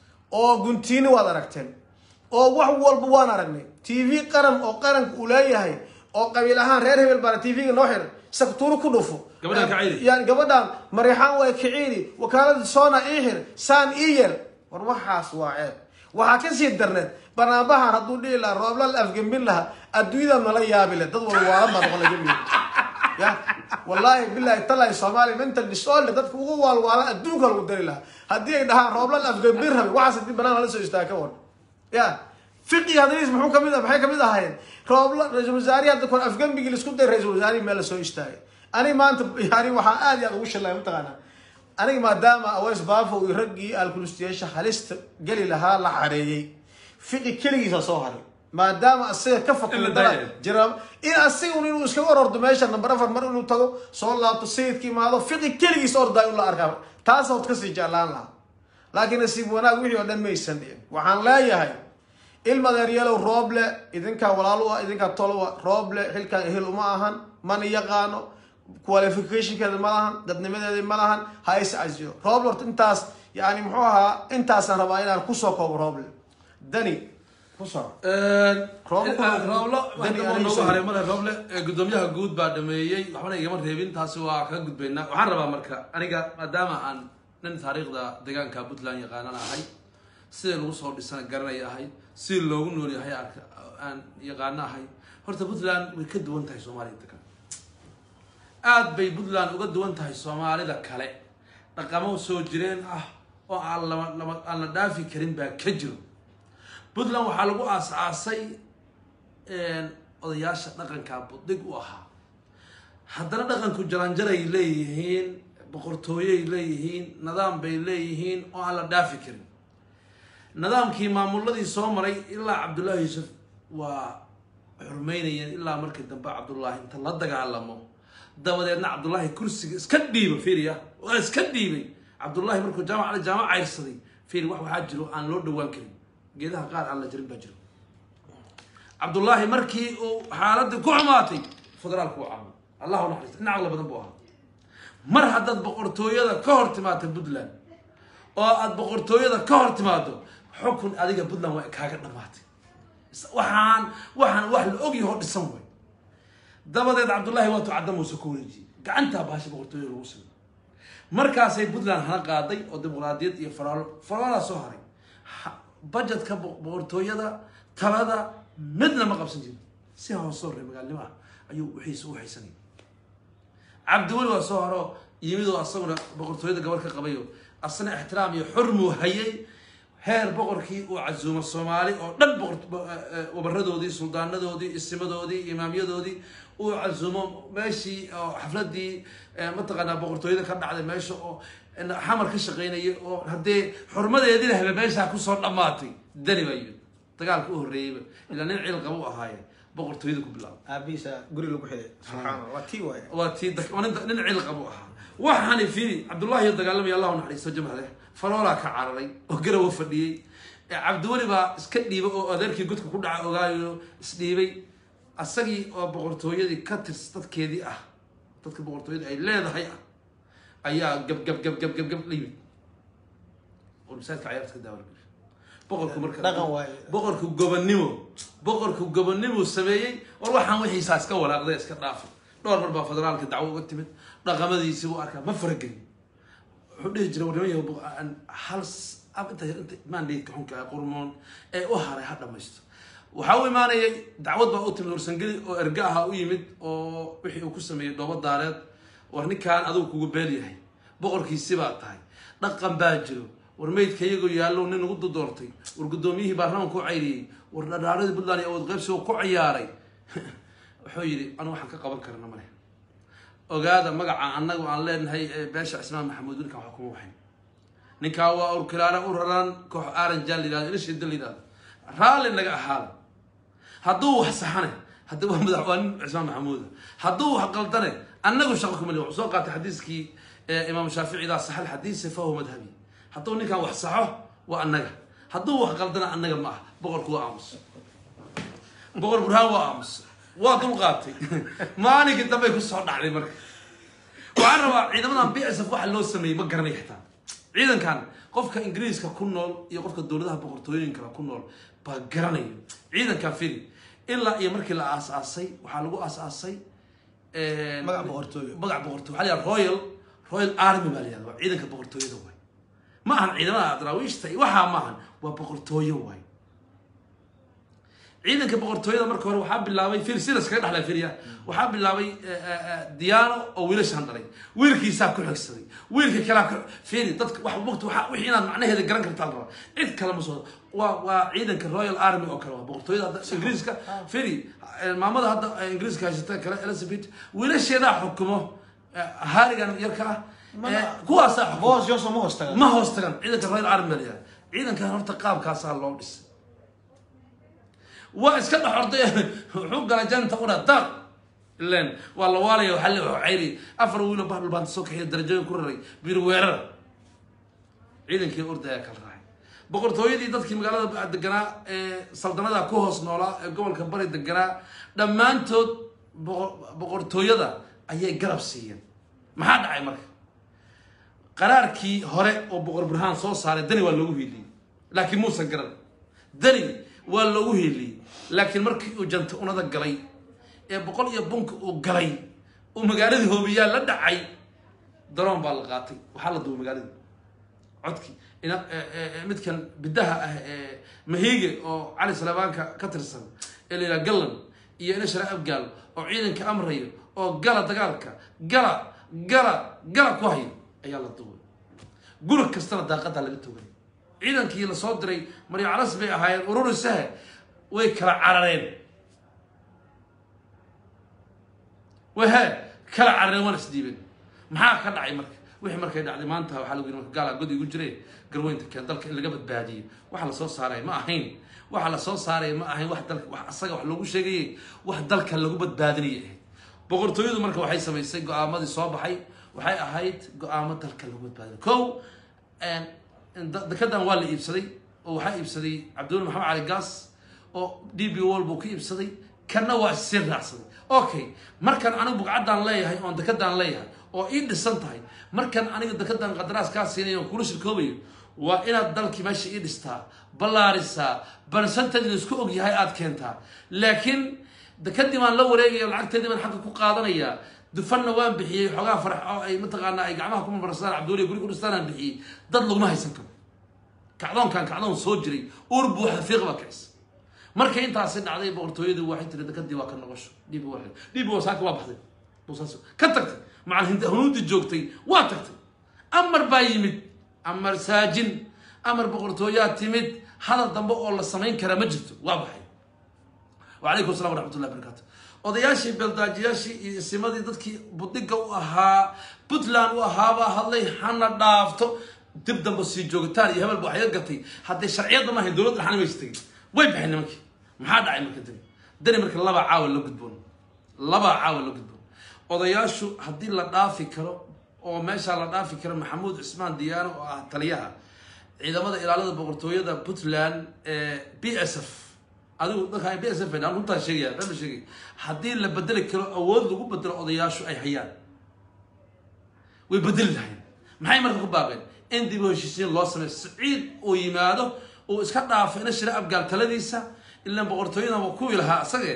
oo guntiini waad aragteen oo wax walba waan aragnay t v qaran oo qaranka uu leeyahay oo qabiil ahaan reer hebel baana t v-ga noo xiran saktuuro ku dhufo Gabadhaan kaciidi. yani gabadhaan marixaan waa kiciidi wakaalada soona ii xir saan ii yeel war waxaas waa ceeb waxaa kasii darneed banaanbahan hadduu dhihi lahaa roobla la afgembin lahaa adduunyada nala yaabi le dad wal waalan baa noqon laga ya wallaahi bilahi talahi soomaaliya mental disorder dadka ugu waalwaalan adduunka lagu dari lahaa haddii ay dhahaan roobla la afgembin rabi waxaas hadii banaan lala soo istaaga ka war ya fiqi hadriis muxuu kamid ah maxay kamid ahaayeen roobla ra-iisul wasaarihi hadda kor afgembigii laisku day ra-iisul wasaarihi meel lasoo istaagay aniga maanta yani waxaa aad iyo aad ugu shallaya mataqaanaa aniga maadaama aweys baafo iyo raggii alkulustiyaasha halista geli lahaa la xareeyey fiqi keligiisa soo haray maadaama asiga ka In la fakri daayo. jira in asigun inuu iskaga orordo meesha number afar mar inuu tago soo laabto sayidka imaado fiqi keligiis ordaa in la arkaa taas ood kasii jeclaan lahaa laakiin nasiib wanaag wixii oo dhan maysan dhicin waxaan leeyahay ilmadeeryeelow rooble idinkaa walaal u ah idinkaa tol u ah rooble xilkan ehel uma ahan mana yaqaano qualificationkeeda ma lahan dadnimadeeda ma lahan ha is casiyo rooble horta intaas yani muxuu ahaa intaasaan rabaa inaan kusoo koobo rooble dani kusoo Rooblo kuna- rooblo Dani waxaa Aliisa. noogu haray male rooble ee gudoomiyaha guud baa dhameeyey waxbana igama reebin taasi waa kaga gudbaynaa waxaan rabaa marka aniga maadaama aan nin taariikhda deegaanka puntland yaqaanan ahay sida lagu soo dhisana garanaya ahay sida loogu nool yahay arka aan yaqaano ahay horta puntland way ka duwan tahay soomaaliya degan aad bay puntland uga duwan tahay soomaalida kale dhaqamo soo jireen ah oo aan lama lama aan la dhaafi karin baa ka jiro puntland waxaa lagu aas-aasay odayaasha dhaqanka budig u ahaa haddana dhaqanku jaranjaray leeyihiin boqortooyay leeyihiin nidaam bay leeyihiin oo aan la dhaafi karin nidaamkii maamuladii soo maray ilaa cabdullaahi yuusuf waa xurmeynayeen ilaa markii dambe cabdullaahi inta la dagaalamo dabadeedna cabdullaahi kursiga iska dhiiba fiiriya waa iska dhiibay cabdullaahi markuu jaamac jaamac cayrsaday fiiri wax waxaa jiro aan loo dhawaan karin geedaha qaar aan la jarin baa jiro cabdullaahi markii uu xaaladii ku xumaatay federaalku u caaway allahu naxariista in caqli badan buu ahaa mar haddaad boqortooyada ka hor timaado puntland oo aad boqortooyada ka hor timaado xukun adiga puntland waa kaaga dhamaatay waxaan waxaan wax la ogyaho dhisan way dabadeed cabdullaahi waatuu cadda muuse ku wareejiyey gacantaa baasha boqortooyada lagu samay markaasay puntland hana qaaday oo dimuqraadiyad iyo faraalo faraalaa soo haray Ha- budgetka bo- boqortooyada talada midna ma qabsan jirin si hoosoo reer magaalnimo ah ayuu wixiisa u haysanayay cabdiweli waa soo haro yimidoo asaguna boqortooyada gabar ka qabayo asna ixtiraam iyo xurmuu hayay heer boqorkii uu casuumo soomaali oo dhan boqor- bo- eh, eh, wabaradoodii suldaanadoodii isimadoodii imaamyadoodii uu casuumo meeshii oo xafladii eh, mataqaanaa boqortooyada ka dhacday meesha oo eh, xamar ka shaqaynayay oo haddee xurmadeedina habe meeshaa kusoo dhammaatay dani baa yimid dagaalka u horreeyeyba ilaa nin ciil qaba u ahaaye boqortooyada ku bilaabay aabihiisa guri lagu xidhay subxaana allah waa tii waaye waa tii dak- waa nin nin cil qabu ahaa waxaani fiiri cabdullahi oo dagaalamaya allahu naxariisto jamhade faroolaa ka cararay oo garawa fadhiyey ee cabdiweli baa iska dhiibay oo adeerkii godka ku dhaca ogaayo isdhiibay asagii oo boqortooyadii ka tirs dadkeedii ah dadka boqortooyada ay leedahay ah ayaa gab gab gab gab gab gab la yimid oo masaajidka cayaarta ka daawala boqorku marka Dhaqan waaye. boqorku gobonnimo boqorku gobonnimo sameeyey war waxaan wixiisaa iska walaaqday iska dhaafa dhowr mar baa federaalka dacwo uga timid dhaqamadiisii buu arkaa ma faragelin wuxuu dhihi jiray warniman yahow boq- aan hal s- ab- inta inta mandatka xunka ee qurmoon ee u haray ha dhamaysto waxaa u imaanayay dacwad baa u timid warsangeli oo erga aha u yimid oo wixii uu ku sameeyey dhoobo daareed war ninkaan adigu kugu beel yahay boqorkiisi baa tahay dhaqan baa jiro war meydka iyagoo yaallow nin ugu doortay war guddoomiyihii baarlamaanka u cayriyey war dhadhaaradii puntland iyo awood qaybsiga ku ciyaaray wuxuu yidhi anu waxaan ka qaban karna male ogaada magaca annagu aan leenahay ee beesha cismaan maxamuud ninkan wax kuma waxayn ninkaa waa urkilaana u raran koox aranjaan la yidhahdo ilashida la yidhahdo raalli naga ahaada hadduu wax saxane haddi waa madax waa nin cismaan maxamuuda hadduu wax qaldane annagu shaqo kuma lihi wuxuu soo qaatay xadiiskii ee imaam shaafici idaa saxa alxadiisi fahuwa madhabi hadduu ninkan wax saxo waa annaga hadduu wax qaldana annaga ma ah boqorku waa aamus boqor burhaan waa aamus waa dulqaatay maalinkii dambey kusoo dhacday marka waxaan rabaa ciidamadan b s f waxa loo sameeyey ma garanay xitaa ciidankan qofka ingiriiska ku nool iyo qofka dowladaha boqortooyinka ku nool baa garanayo ciidankan fili ilaa iyo markii la aasaasay waxaa lagu aasaasay Magac boqortooyo. magac boqortooyo waxaa la yidhaha royal royal army baa la yidhahda waa ciidanka boqortooyada waay ma ahan ciidamada daraawiishta iyo waxaa ma ahan waa boqortooyo waay ciidanka boqortooyada marka hore waxaa bilaabay fir silas kaga dhexlaa firya waxaa bilaabay diyaano oo wiilashaan dhalay wiilkiisaa ku xigsaday wiilka kalaa ku firi dadka wax waqti waxa wixii inaad macnaheeda garan kartaa la rabaa cid kale ma soo waa waa ciidanka royal army oo kale waa boqortooyada hadda ingiriiska firi maamada hadda ingiriiska haysata kale elizabeth wiilasheedaa xukumo harigan yarka ah Mana- kuwaasaa xukumo boos johnson ma hoos tagan ma hoos tagan ciidanka royal army baa la yidhahda ciidankan horta qaabkaasaa loo dhisay waa iska dhex orday wuxuu gala janta una dar ilen waa la waalaya waxaa le cayri afar wiilo bahal baan soo kaxiya darajooyin ku raray bir weerar ciidankii urda ayaa kala raacay boqortooyadii dadkii magaalada deganaa ee saldanada ku hoos noolaa ee gobolka bari deganaa dhammaantood boqor- boqortooyada ayay garab siiyeen maxaa dhacay marka qaraarkii hore oo boqor burhaan soo saaray dani waa loogu hiiliyey laakiin muusan garan dani waa loogu hiiliyey laakiin markii uu janta unada galay ee boqol iyo bunka uu galay uu magaaladii hoobiyaa la dhacay daroon baa la qaatay waxaa la duubay magaaladii codkii ina ee- ee- ee midkan bidaha ah ee mahiige oo cali salabaanka ka tirsan ee la yidhaha gallan iyo ina shara abgaal oo ciidanka amrayo oo gala dagaalka gala gala gala ku hayo ayaa la duubay guri kastana daaqadaa laga togay ciidankii lasoo diray maryo calas bay ahaayeen ururisahe way kala carareen wahe kala carareen waana isdiibeen maxaa ka dhacay marka wixii markay dhacday maanta waxaa lagu yidhi marka gaalaa god igu jire garweynta keen dalka in laga badbaadiyo waxa lasoo saaray ma ahayn waxa lasoo saaray ma ahayn wax dalka wax asaga wax loogu sheegayay wax dalka lagu badbaadinaya ahayd boqortooyadu marka waxay samaysay go-aamadii soo baxay waxay ahayd go-aamo dalka lagu badbaadinayo kow da- dekedan waa la iibsaday oo waxaa iibsaday cabdiweli maxamed cali gaas oo d b wall buu ka iibsaday kanna waa sii raacsaday okay markan anigu bugcaddaan leeyahay oon dekedaan leeyahay oo ii dhisan tahay markan aniga dekedan qadaraas kaa siinay oon kula shirkoobayo waa inaad dalkii meesha ii dhistaa ballaarisaa barsantajna isku og yahay aad keentaa laakiin dekadii baan la wareegaya lacagteedii baan xagga ku qaadanayaa dufanna waan bixiyey xoogaa farax oo ay mataqaanaa ay gacmaha ku marmarsadaan cabdiweli guri ku dhistaan aan bixiyey dad laguma haysan karo kacdoonkan kacdoon soo jiray uur buuxa fiiq baa kicisa markay intaasi dhacday boqortooyadu waxay tiri dekadii waa ka noqosho dhibi waa dhibi waa saaka waa baxday boosaaso ka tagtay macal hinda hunuudii joogtay waa tagtay amar baa yimid amar saajin amar boqortooyaa timid hadal dambe oo la samayn karaa ma jirto waa baxay وعليكم السلام ورحمة الله وبركاته odayaashii beeldaajiyaashii iyo isimadii dadkii budiga u ahaa puntland u ahaabaa hadlay hana dhaafto dib dambe sii joogitaan iyo hebel ba waxya gatay hadday sharciyadda maahayn dowladda dhaxna maysa tegin way baxeen nimankii maxaa dhacay marka dib dani marka laba caawa la gudboon laba caawa la gudboon odayaashu haddii la dhaafi karo oo meeshaa la dhaafi karo maxamuud cismaan diyaano oo ah taliyaha ciidamada ilaalada boqortooyada puntland ee b s f adigu dadka b s f aan runtaa sheegaya been sheegay haddii la bedeli karo awood lagu bedelo odayaashu ay hayaan way bedeli lahayn maxay marka ku baaqeen in dib u heshiisiin loo sameeyo siciid uu yimaado uu iska dhaafo ina shira abgaal taladiisa ilaan boqortooyadan waa kuwii lahaa asage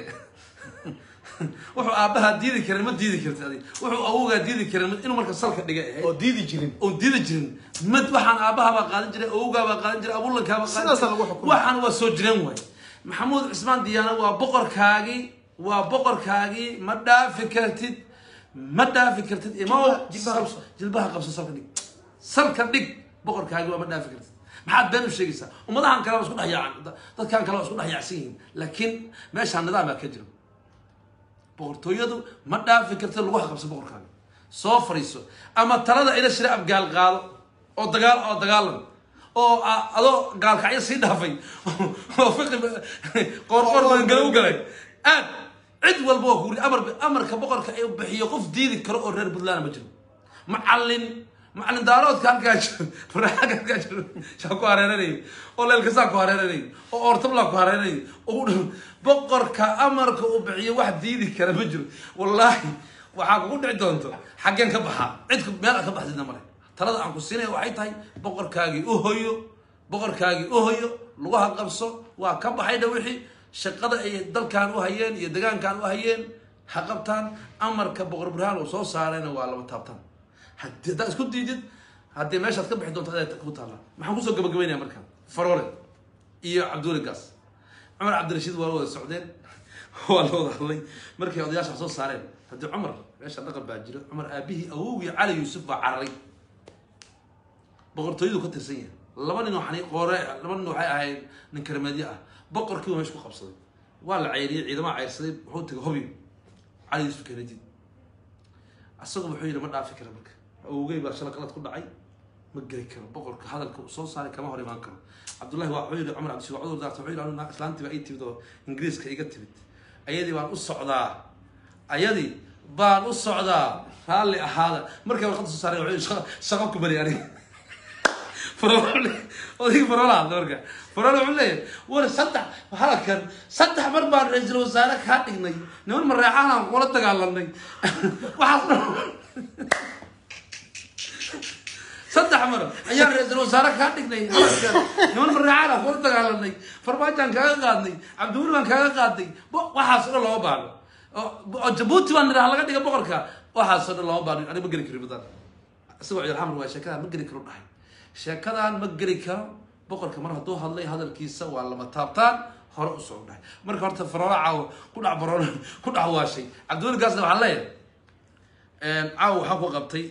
wuxuu aabbahaa diidi karin ma diidi karti adig wuxuu awowgaa diidi karin inuu marka salka dhigay ahayd oo diidi jirin oon diidi jirin mad waxaan aabbahabaa qaadan jiray awowgaabaa qaadan jiray abulankaabaa qaadan Sidaasa lagu xukumay. waxaan waa soo jireen waay maxamuud cismaan diyaana waa boqorkaagii waa boqorkaagii ma dhaafi kartid ma dhaafi kartid imo Jilbaha qabso. jilbaha qabso salka dhig salka dhig boqorkaagii waa ma dhaafi kartid maxaad been u sheegaysaa ummadahan kale waa isku dhex yaacan dadkan kale waa isku dhex yaacsan yihiin laakiin meeshaan nidaam baa ka jiro boqortooyadu ma dhaafi kartid lagu haqabso boqorkaaga soo fariiso ama talada ila shira abgaal qaado oo dagaal oo dagaalan oo a- adoo gaalkacyo sii dhaafay oo fiqi qoorqoor magangalo u galay aad cid walba waa kuuri amar amarka boqorka ee bixiyo qof diidi karo oo reer puntland ma jiro macallin macallin daaroodka halkaa jiro faraaga halkaa jiro shaa ku hareeranayo oo leelkasaa ku hareeranayo oo oortablaa ku hareeranayo oo u dhow boqorka amarka uu bixiyo wax diidi kara ma jiro wallaahi waxaa kugu dhici doonto xaggeen ka baxaa cidku meel aad ka baxdidna male talada aan ku siinaya waxay tahay boqorkaagii u hoyo boqorkaagii u hoyo laguha qabso waa ka baxaydha wixii shaqada ay dalkan u hayeen iyo degaankan u hayeen ha qabtaan amarka boqor burhaan uu soo saarayna waa laba taabtaan haddii haddaad isku diidid haddii meeshaad ka bixi doonto adaa ku taalla maxaan kusoo gabagabaynaya marka faroole iyo cabdiweli gaas cumar cabdirashiid waa la wada socdeen waa la wada hadlay markay odayaasha wax soo saareen haddii cumar meesha dhaqan baa jiro cumar aabihii awowgii cali yuusuf baa cararay boqortooyadu ka tirsan yahay laba nin oo xani qoore laba nin waxay ahayd nin karmeedyo ah boqorkii waa meesha ku qabsaday waa la ceyriyey ciidamaha ceyrsaday wuxuu tegay hobi cali yuusuf kennedy asagu wuxuu yidhi ma dhaafi kara marka awowgey baa shala qalad ku dhacay ma geli karo boqorka hadalka uu soo saaray kama hor imaan karo cabdullahi waa wuxuu yidhi cumar cabdishiid waa cudur daarta wuxuu yidhi anu naa- islaantii baa ii timid oo ingiriiska iga timid ayadii baan u socdaa ayadii baan u socdaa raalli ahaada markay warqadda soo saaray wuxuu yidhi shaqa- shaqo ku bari aniga farole odayga farole hadla marka farole wuxuu leeyahay war saddex halkan saddex mar baan ra-iisul wasaare kaa dhignay niman mareexaan aan kula dagaalanay waxaas dhan saddex mar ayaan ra-iisul wasaare kaa dhignay halkan niman mareexaan aan kula dagaalanay farmaajaan kaaga qaadnay cabdiweli baan kaaga qaadnay bo- waxaas o dhan looma baahno oo oo jabuuti baan nidhaha laga dhiga boqorka waxaas oo dhan looma baahno aniga ma geli kari badan isagoo ciidalxamar waa sheekadan ma geli karo dhahay sheekadan ma geli karo boqorka mar hadduu hadlay hadalkiisa waa lama taabtaan hore u soo dhahay marka horta faroolo caawo ku dhac baroolo ku dhac waashay cabdiweli gaasna waxaan leeyahay caawo waxaa ku qabtay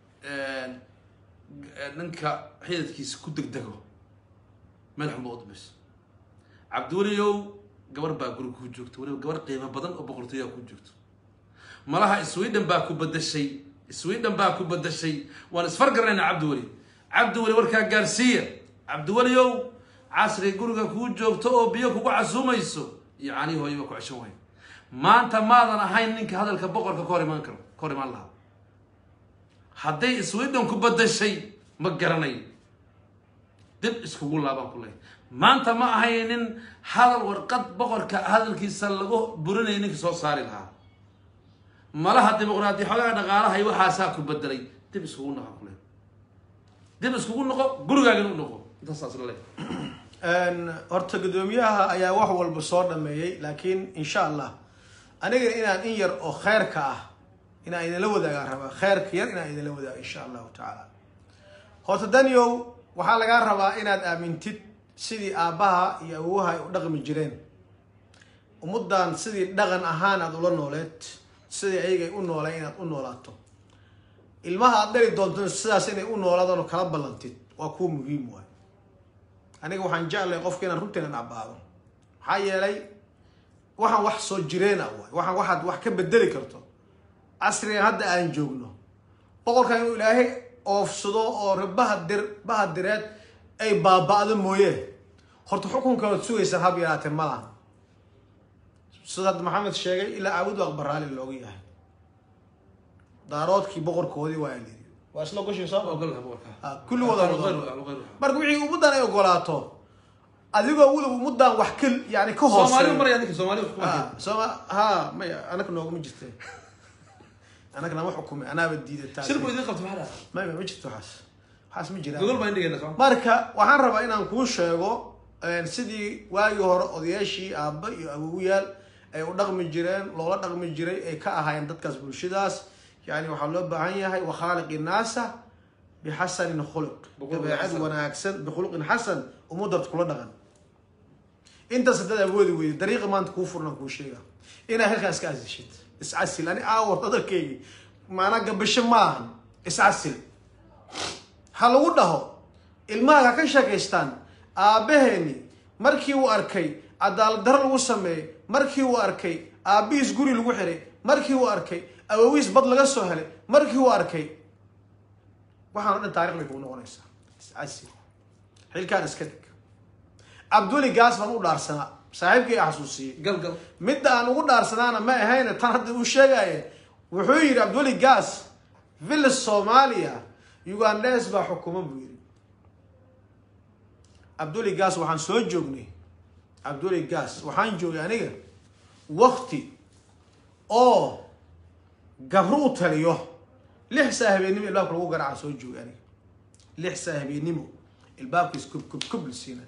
ninka xidadkiisa ku degdego meel xunba u dambayso cabdiweliyow gabar baa guri kuu joogto weliba gabar qiimo badan oo boqortooyaa kuu joogto malaha sweden baa ku badashay sweden baa ku badashay waan isfargarnayna cabdiweli cabdiweli warkaa gaarsiiya cabdiweliow casriga guriga kuu joogto oo biyo kugu casuumayso iyo canii hooyo baa ku ceshan waaya maanta maadan ahayn ninka hadalka boqorka ka hor imaan karo ka hor imaan lahaa hadday sweden ku badashay ma garanayo dib iskugu laabaan ku leeyahay maanta ma ahaynin hadal warqad boqorka hadalkiisa lagu burinaya ninka soo saari lahaa malaha dimuqraadi xoogaha dhaqaalahay waxaasaa ku bedelay dib iskugu noqo ku leeyahay dib iskugu noqo gurigaagana u noqo intaasaas la leeyahay horta guddoomiyaha ayaa wax walba soo dhameeyey laakiin insha allah anigana inaan in yar oo kheyrka ah inaan idinla wadaagaan rabaa kheyrka yar inaan idinla wadaago insha allahu tacaala horta daniow waxaa lagaa rabaa inaad aamintid sidii aabbaha iyo awowaha ay u dhaqmi jireen ummaddan sidii dhaqan ahaan aad ula nooleed sidii ayagay u nooleen inaad u noolaato ilmaha aad dhali doonto sidaas inay u noolaadaan oo kala ballantid waa kuwa muhiim waay aniga waxaan jeclay qofka inaan runteena dhacbaado maxaa yeelay waxaan wax soo jireena waay waxaan waxaad wax ka bedeli karto casrigan hadda aan joogno boqorkan inuu ilaahay oofsado oo rebaha dir baha direed ay baaba-do mooye horta xukunka waad sugaysaa hab yaraatee malaha sida hadda maxamed sheegay ilaa aawud waa baraali looga yahay daaroodkii boqorkoodii waa la yidhi waa isla goshin soo ogolha boqorka Ah, kulligooda Aqaanu wada- aqaanu- aqaanu- marka wixii ummaddan ay ogolaato adigoo weliba ummaddan wax ka yani ka soomaali hooseeyo maraya ninka soomaali wax kuma Ah, sooma ha maya anaka noogama jirte anaka nama xukumay anaaba diidataa shirku idin qabto maxaa dhaha maya ma jirto waxaas waxaas ma jiraan gogol baan dhigayna soo marka waxaan rabaa inaan kuu sheego een, sidii waagii hore odayaashii aabba iyo awowayaal ay u dhaqmi jireen loola dhaqmi jiray ay ka ahaayeen dadkaas bulshadaas yani waxaa loo baahan yahay wakhaaliqi naasa bixasanin khuluq Bikhuluqin dabeecad xasan. wanaagsan bikhuluqin xasan ummadad kula dhaqan intaas haddaad awoodi weyday dariiqa maanta kuu furnan kuu sheega inaad halkaa iska asishid iscasil ani aawar hadalkaygi maanaa gabasho maahan iscasil ha lagu dhaho ilmaha ha ka sheekaystaan aabbaheeni markii uu arkay cadaalad daro lagu sameeyey markii uu arkay aabbihiis guri lagu xiray markii uu arkay awowiis bad laga soo helay markii uu arkay waxaan o dhan taarikh bay kugu noqonaysaa iscasil xilkaan iska dhig cabduli gaas baan u dhaarsanaa saaxiibkii a xasuusiyey gal gal midda aan ugu dhaarsanaana ma ahayne tan hadda uu sheegaaye wuxuu yidhi cabduli gas villas soomaaliya ugandes baa xukuma buu yidhi cabduli gas waxaan soo joognay cabduli gas waxaan joogay aniga wakti oo gabro u taliyo lix saa habeennimo ilbaabka lagu garaaca soo joogay aniga lix saa habeennimo ilbaabkiis kub kub kub la siinay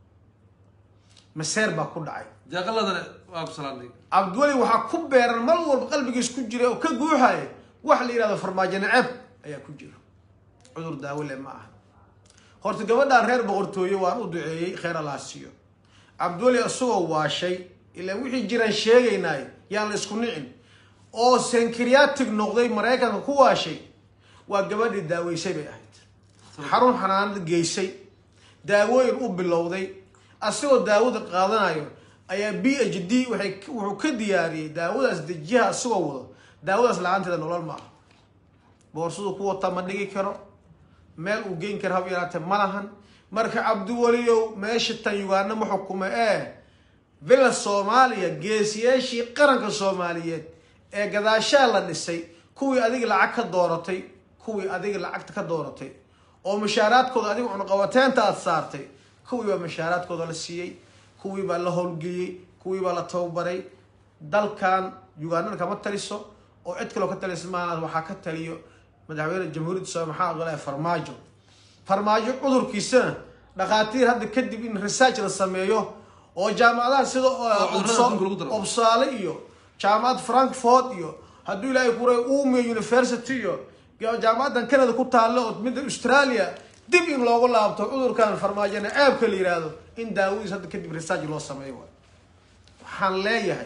maseer baa ku dhacay jaaqaladana waa ku salaamay cabdiweli waxaa ku beeran mar walba qalbigiis ku jira oo ka guuxaya wax la yidhahdo farmaajo naceeb ayaa ku jira cudur daawole ma aha horta gabadhaan reer boqortooye waan u duceeyey kheer allaa siiyo cabdiweli isagoo waashay ilaan wixii jiraan sheegaynaay yaan la isku nicin oo senkriatig noqday maraykanka ku waashay waa gabadhii daaweysay bay ahayd xarun xanaanada geysay daawooyin u bilowday asagoo daawada qaadanayo ayaa b h d waxay wuxuu ka diyaariyey daawadaas dejiyaha asagoo wado daawadaas la-aanteeda nolol ma aha boorsadu ku wata ma dhigi karo meel uu geyn karo hab yaraatee ma lahan marka cabdiweliyow meesha tan yugaana ma xukumo ee villa soomaaliya geesiyaashii qaranka soomaaliyeed ee gadaashaa la dhisay kuwii adiga lacag ka dooratay kuwii adiga lacagta ka dooratay oo mushaaraadkooda adiga cunuqabateenta aada saartay kuwii baa mushaaraadkooda la siiyey kuwii baa la howlgeliyey kuwii baa la tababaray dalkan ugandana kama taliso oo cid kaloo ka talisa maana waxaa ka taliyo madaxweyne jamhuuriyadda soomaaliya maxaa ogolaya farmaajo farmaajo cudurkiisana dhakhaatiir hadda kadib in research la sameeyo oo jaamacadaha sida cudurrada adduunka lagu daro. obsaale iyo jaamacad frankfort iyo hadduu ilaahay kuray umia university iyo jaamacadan canada ku taalla oo midda australia dib in loogu laabto cudurkan farmaajona ceebka la yihahdo in daawadiis hadda kadib research loo sameeyo waay waxaan leeyahay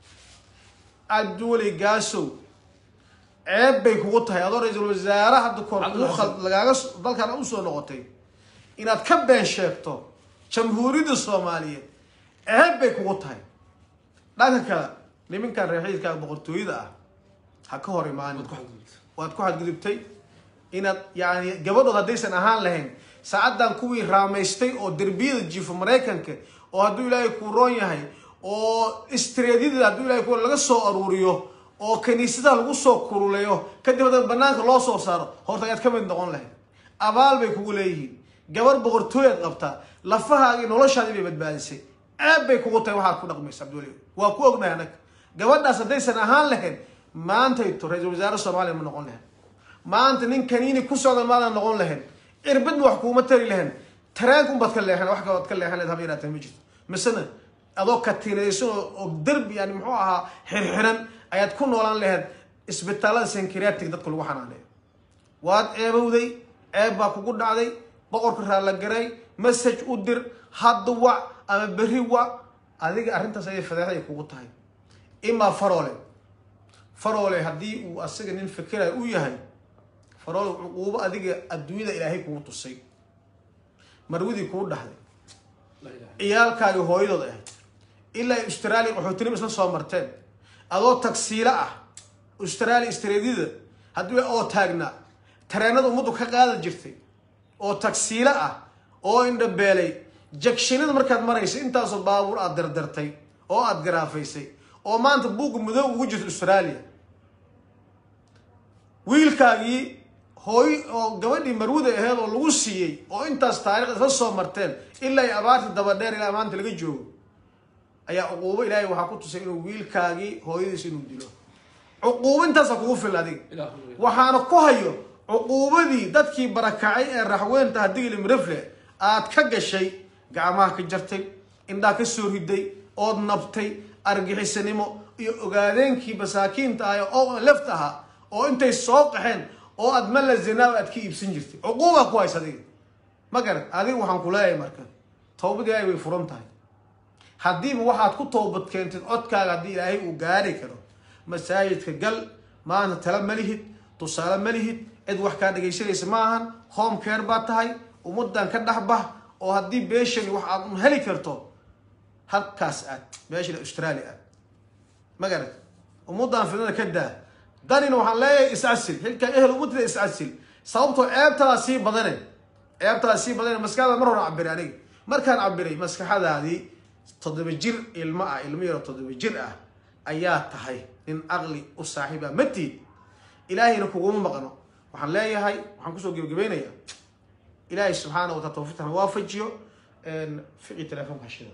cabdiweli gaasow ceeb bay kugu tahay adoo ra-iisul wasaare hadda koor kuu khal- lagaaga s- dalkan usoo noqotay inaad ka been sheegto jamhuuriyadda soomaaliyeed ceeb bay kugu tahay dhanka kale niminkan reexiidka boqortooyada ah ha ka hor imaanin waad ku xadgudubta waad ku xadgudubtay inaad yani gabadhood haddaysan ahaan lahayn saacaddan kuwii raamaystay oo derbiyada jiifo maraykanka oo hadduu ilaahay kuu roon yahay oo istreedyada hadduu ilahay ku laga soo aruuriyo oo kaniisadaha lagu soo kululeeyo kadib haddana banaanka loo soo saaro horta ayaad ka mid noqon lahayd abaal bay kugu leeyihiin gabar boqortooyaad qabtaa lafahaagii noloshaadii bay badbaadisay ceeb bay kugu tahay waxaad ku dhaqmaysa cabdiweli waa ku ognahay annaga gabadhaas haddaysan ahaan lahayn maantayto ra-iisul wasaare soomaaliya ma noqon lahayn maanta nin kaniini ku socda maadan noqon lahayn cirbadna wax kuuma tari lahayn tareenka unbaad ka leexan wax kalood ka leexan leed haba yaraatee ma jirto misena adoo katiinaysan oo oo derbi yani muxuu ahaa xirxiran ayaad ku noolaan lahayd isbitaalada senkriatic dadka lagu xanaaneeyo waad ceebowday ceeb baa kugu dhacday boqorka raallagaray message u dir hadda wac ama berri wac adiga arrintaas ayay fadeexday kugu tahay imaa faroole faroole haddii uu asaga nin fikirayo u yahay faroole cuquubo adiga adduunyada ilaahay kugu tusay marwadii kuu dhahday la ilaha ciyaalkaagi hooyadood ahayd ilaa australia qaxootinimo isla soo marteen adoo tagsiilo ah australia istreedyada haddii oo taagnaa tareenada ummaddu ka qaada jirtay oo tagsiilo ah oo indhabeelay jagshinada markaad maraysa intaasoo baabuur aad dardartay oo aad garaafaysay oo maanta buugga madow ugu jirta australia wiilkaagii hooy oo gabadhii marwada aheed oo lagu siiyey oo intaas taariikh isla soo marteen ilaa ay abaarta dabadheer ilaa maanta laga joogo ayaa cuquubo ilaahay waxaa ku tusay inuu wiilkaagii hooyadiis inuu dilo cuquubo intaasa kugu fil adiga ilaahu waxaana ku hayo cuquubadii dadkii barakacay ee raxweynta hadigili mirifle aad ka gashay gacmaha ka jartay indhaa ka soo riday ood nabtay argixisanimo iyo ogaadeenkii masaakiinta ah oo left ahaa oo intay soo qaxeen oo aad mala zinaawa aad ka iibsan jirtay cuquubaa ku haysa adiga ma garat adiga waxaan ku leeyahay marka towbad ilaahay way furan tahay haddiiba waxaad ku toobad keentid codkaaga haddii ilaahay uu gaari karo masaajidka gal maanta tala ma lihid tusaale ma lihid cid wax kaa dhegaysanaysa ma ahan home care baa tahay ummadan ka dhex bax oo haddii beeshani wax aad un heli karto halkaas aad beeshan australia aad ma garat ummadan fidnada ka daa danina waxaan leeyahay iscasil xilkaa ehel ummadida iscasil sababtoo ceebtadaa sii badane ceebtadaa sii badane maskaxda mar hore cabiray aniga markaan cabiray maskaxadaadii toddoba jir ilmo ah ilmo yaro toddoba jir ah ayaa tahay nin aqli u saaxiiba matiid ilaahayna kuguma maqno waxaan leeyahay waxaan kusoo gebagabaynayaa ilaahay subxaana wataala tawfiiqtana waafajiyo fiqi telefoonka hashida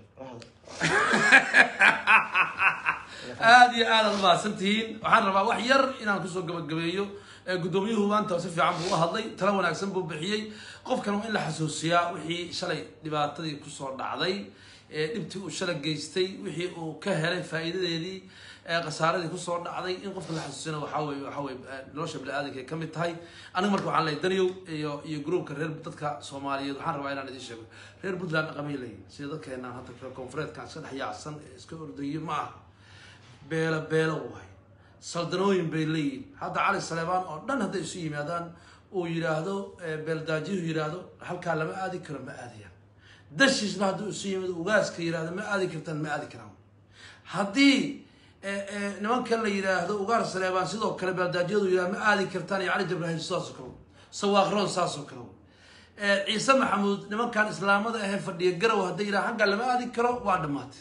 aada iyo aad aad umahadsantihiin waxaan rabaa wax yar inaan kusoo gabagabeeyo ee guddoomiyuhu maanta si fiican buu u hadlay tala wanaagsan buu bixiyey qofkan waa in la xasuusiyaa wixii shalay dhibaatadii kusoo dhacday ee dhibtii uu shalay geystay wixii uu ka helay faa'iidadeedii ee khasaaradii kusoo dhacday in qofka la xasuusina waxaa weye waxaa weye nolosha bini-aadanka ay ka mid tahay aniga marka waxaan leeyahay daniyow iyo iyo groupka reer dadka soomaaliyeed waxaan rabaa inaan idiin sheego reer puntland dhaqamay leeyihin sida dadkeenaan hadda reer koonfureedkan iska dhex yaacsan ee iska ordayo ma aha beelo beelo waay saldanooyin bay leeyihin hadda cali saleebaan oo dhan hadday isu yimaadaan uu yidhaahdo beeldaajiyuhu yidhaahdo halkaa lama aadi karo ma aadayaan dashiisna hadduu isu yimaado ugaaska yidhahdo ma aadi kartaan ma aadi karaan haddii nimanka la yidhaahdo ugaar saleebaan sidoo kale beeldaajiyadu yidhahdo ma aadi kartaan iyo cali jabrahim sidaasoo kale sawaaqroon saasoo kale ciise maxamuud nimankan islaamada ahee fadhiya garow hadday yidhaha halkaa lama aadi karo waa dhammaatay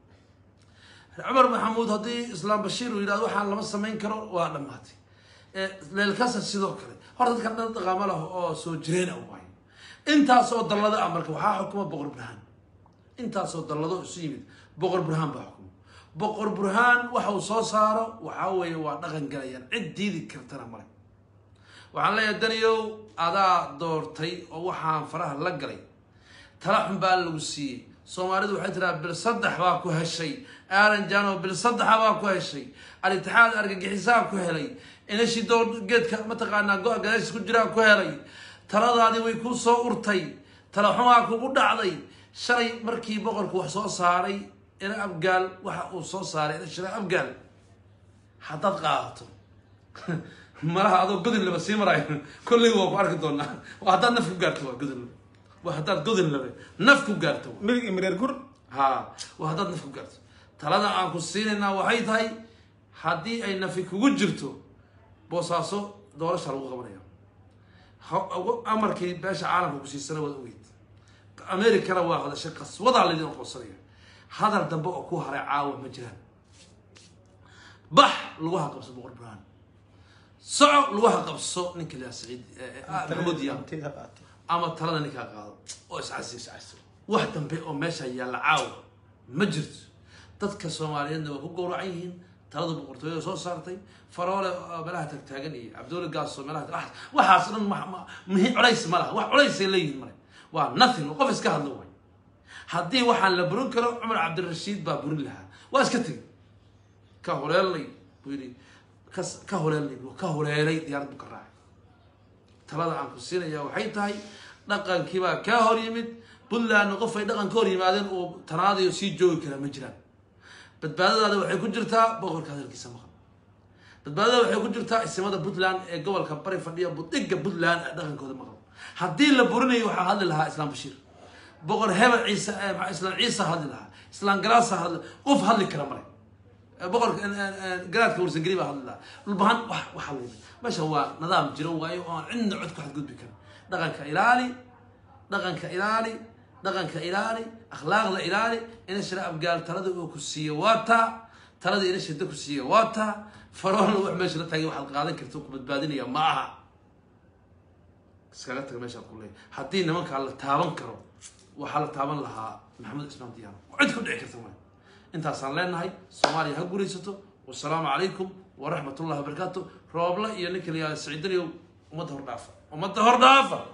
cumar maxamuud haddii islaam bashiir uu yidhahdo waxaan lama samayn karo waa dhammaatay leelkasa sidoo kale horta dadkan dhan dhaqaamo lah oo soo jireen a waay intaasoo dallado ah marka waxaa xukuma boqor burhaan intaasoo dallado isu yimid boqor burhaan baa xukuma boqor burhaan waxa uu soo saaro waxaa weeye waa dhaqan galayaan cid diidi kartana male waxaan leeyahay daniyow adaa doortay oo waxaan faraha la galay tala xun baa lagu siiyey soomaalidu waxay tiraa bil saddex baa ku heshay aaran jano bil saddexa baa ku heshay al-itixaad argagixisaa ku helay inashi door geedka mataqaanaa go-a gadaashis ku jiraa ku helay taladaadii way kuu soo urtay tala xumaa kugu dhacday shalay markii boqorku wax soo saaray ina abgaal waxa uu soo saaray ina shira abgaal haddaad qaadato malaha adoo godin laba sii marayo kolley waa ku arki doonaa waa haddaad naf ku gaarto waa godin laba waa haddaad godin labe naf ku gaarto midig imreer gur ha waa haddaad naf ku gaarto talada aan ku siinaynaa waxay tahay haddii ay nafi kugu jirto boosaaso doorasha lagu qabanaya amarkii beesha caalamka ku siisana waad ogeyd americana waa hadashay qaswadaa laydin aqoonsanaya hadal dambe oo ku haray caawa ma jiraan bax lagu haqabso boqor burhaan soco lagu haqabso ninka la saciid maxamuud yaam ama talada ninkaa qaado oo iscasi wax dambe oo meesha yaalla caawa ma jirto dadka soomaaliyeedna waa ku gowracan yihiin talada boqortooyada soo saartay faroole meelaha tagtaagan iyo cabdulla gaaso meelaha waxaas dhan muhi culays ma laha wax culaysay leeyihiin male waa nothing qof iska hadlo way haddii waxaan la burin karo cumar cabdirashiid baa burin lahaa waa iska tegi ka holeelnay buu yidhi ka holeelnay ka holeelay diyaarad buu ka raacay talada aan ku siinaya waxay tahay dhaqankiibaa kaa hor yimid puntlandna qof ay dhaqan ka hor yimaadeen uu tanaadayo sii joogi karaa ma jiraan badbaadadaada waxay ku jirtaa boqorka hadalkiisa maqan badbaadada waxay ku jirtaa isimada puntland ee gobolka bari fadhiya budhiga puntland ee dhaqankooda maqan haddii la burinayo waxaa hadli lahaa islaam bashiir boqor hebel ciise islaam ciise hadli lahaa islaam galaasa hadli qof hadli kara male boqorka garaadka warsangeli baa hadli lahaa dhulbahan wax wax hadli meesha waa nidaam jiro waayo oo aan cidna cod ku xadgudbi karin dhaqanka ilaali dhaqanka ilaali dhaqanka ilaali akhlaaqda ilaali ina shira abgaal talada uu ku siiyo waa taa talada ina shida ku siiya waa taa faroolna wax meesha la taagay waxaad qaadan karta ku badbaadinaya ma aha iskaga taga meeshaan ku leeyahay haddii nimankaa la taaban karo waxaa la taaban lahaa maxamed ismaan diyaano cid ku dhici karta maayo intaasaan leenahay soomaaliya ha guuraysato wasalaamu calaykum waraxmat ullahi wabarakaatu roobla iyo ninka la yihahdo siciidaniyow ummadda hordhaafa ummadda hordhaafa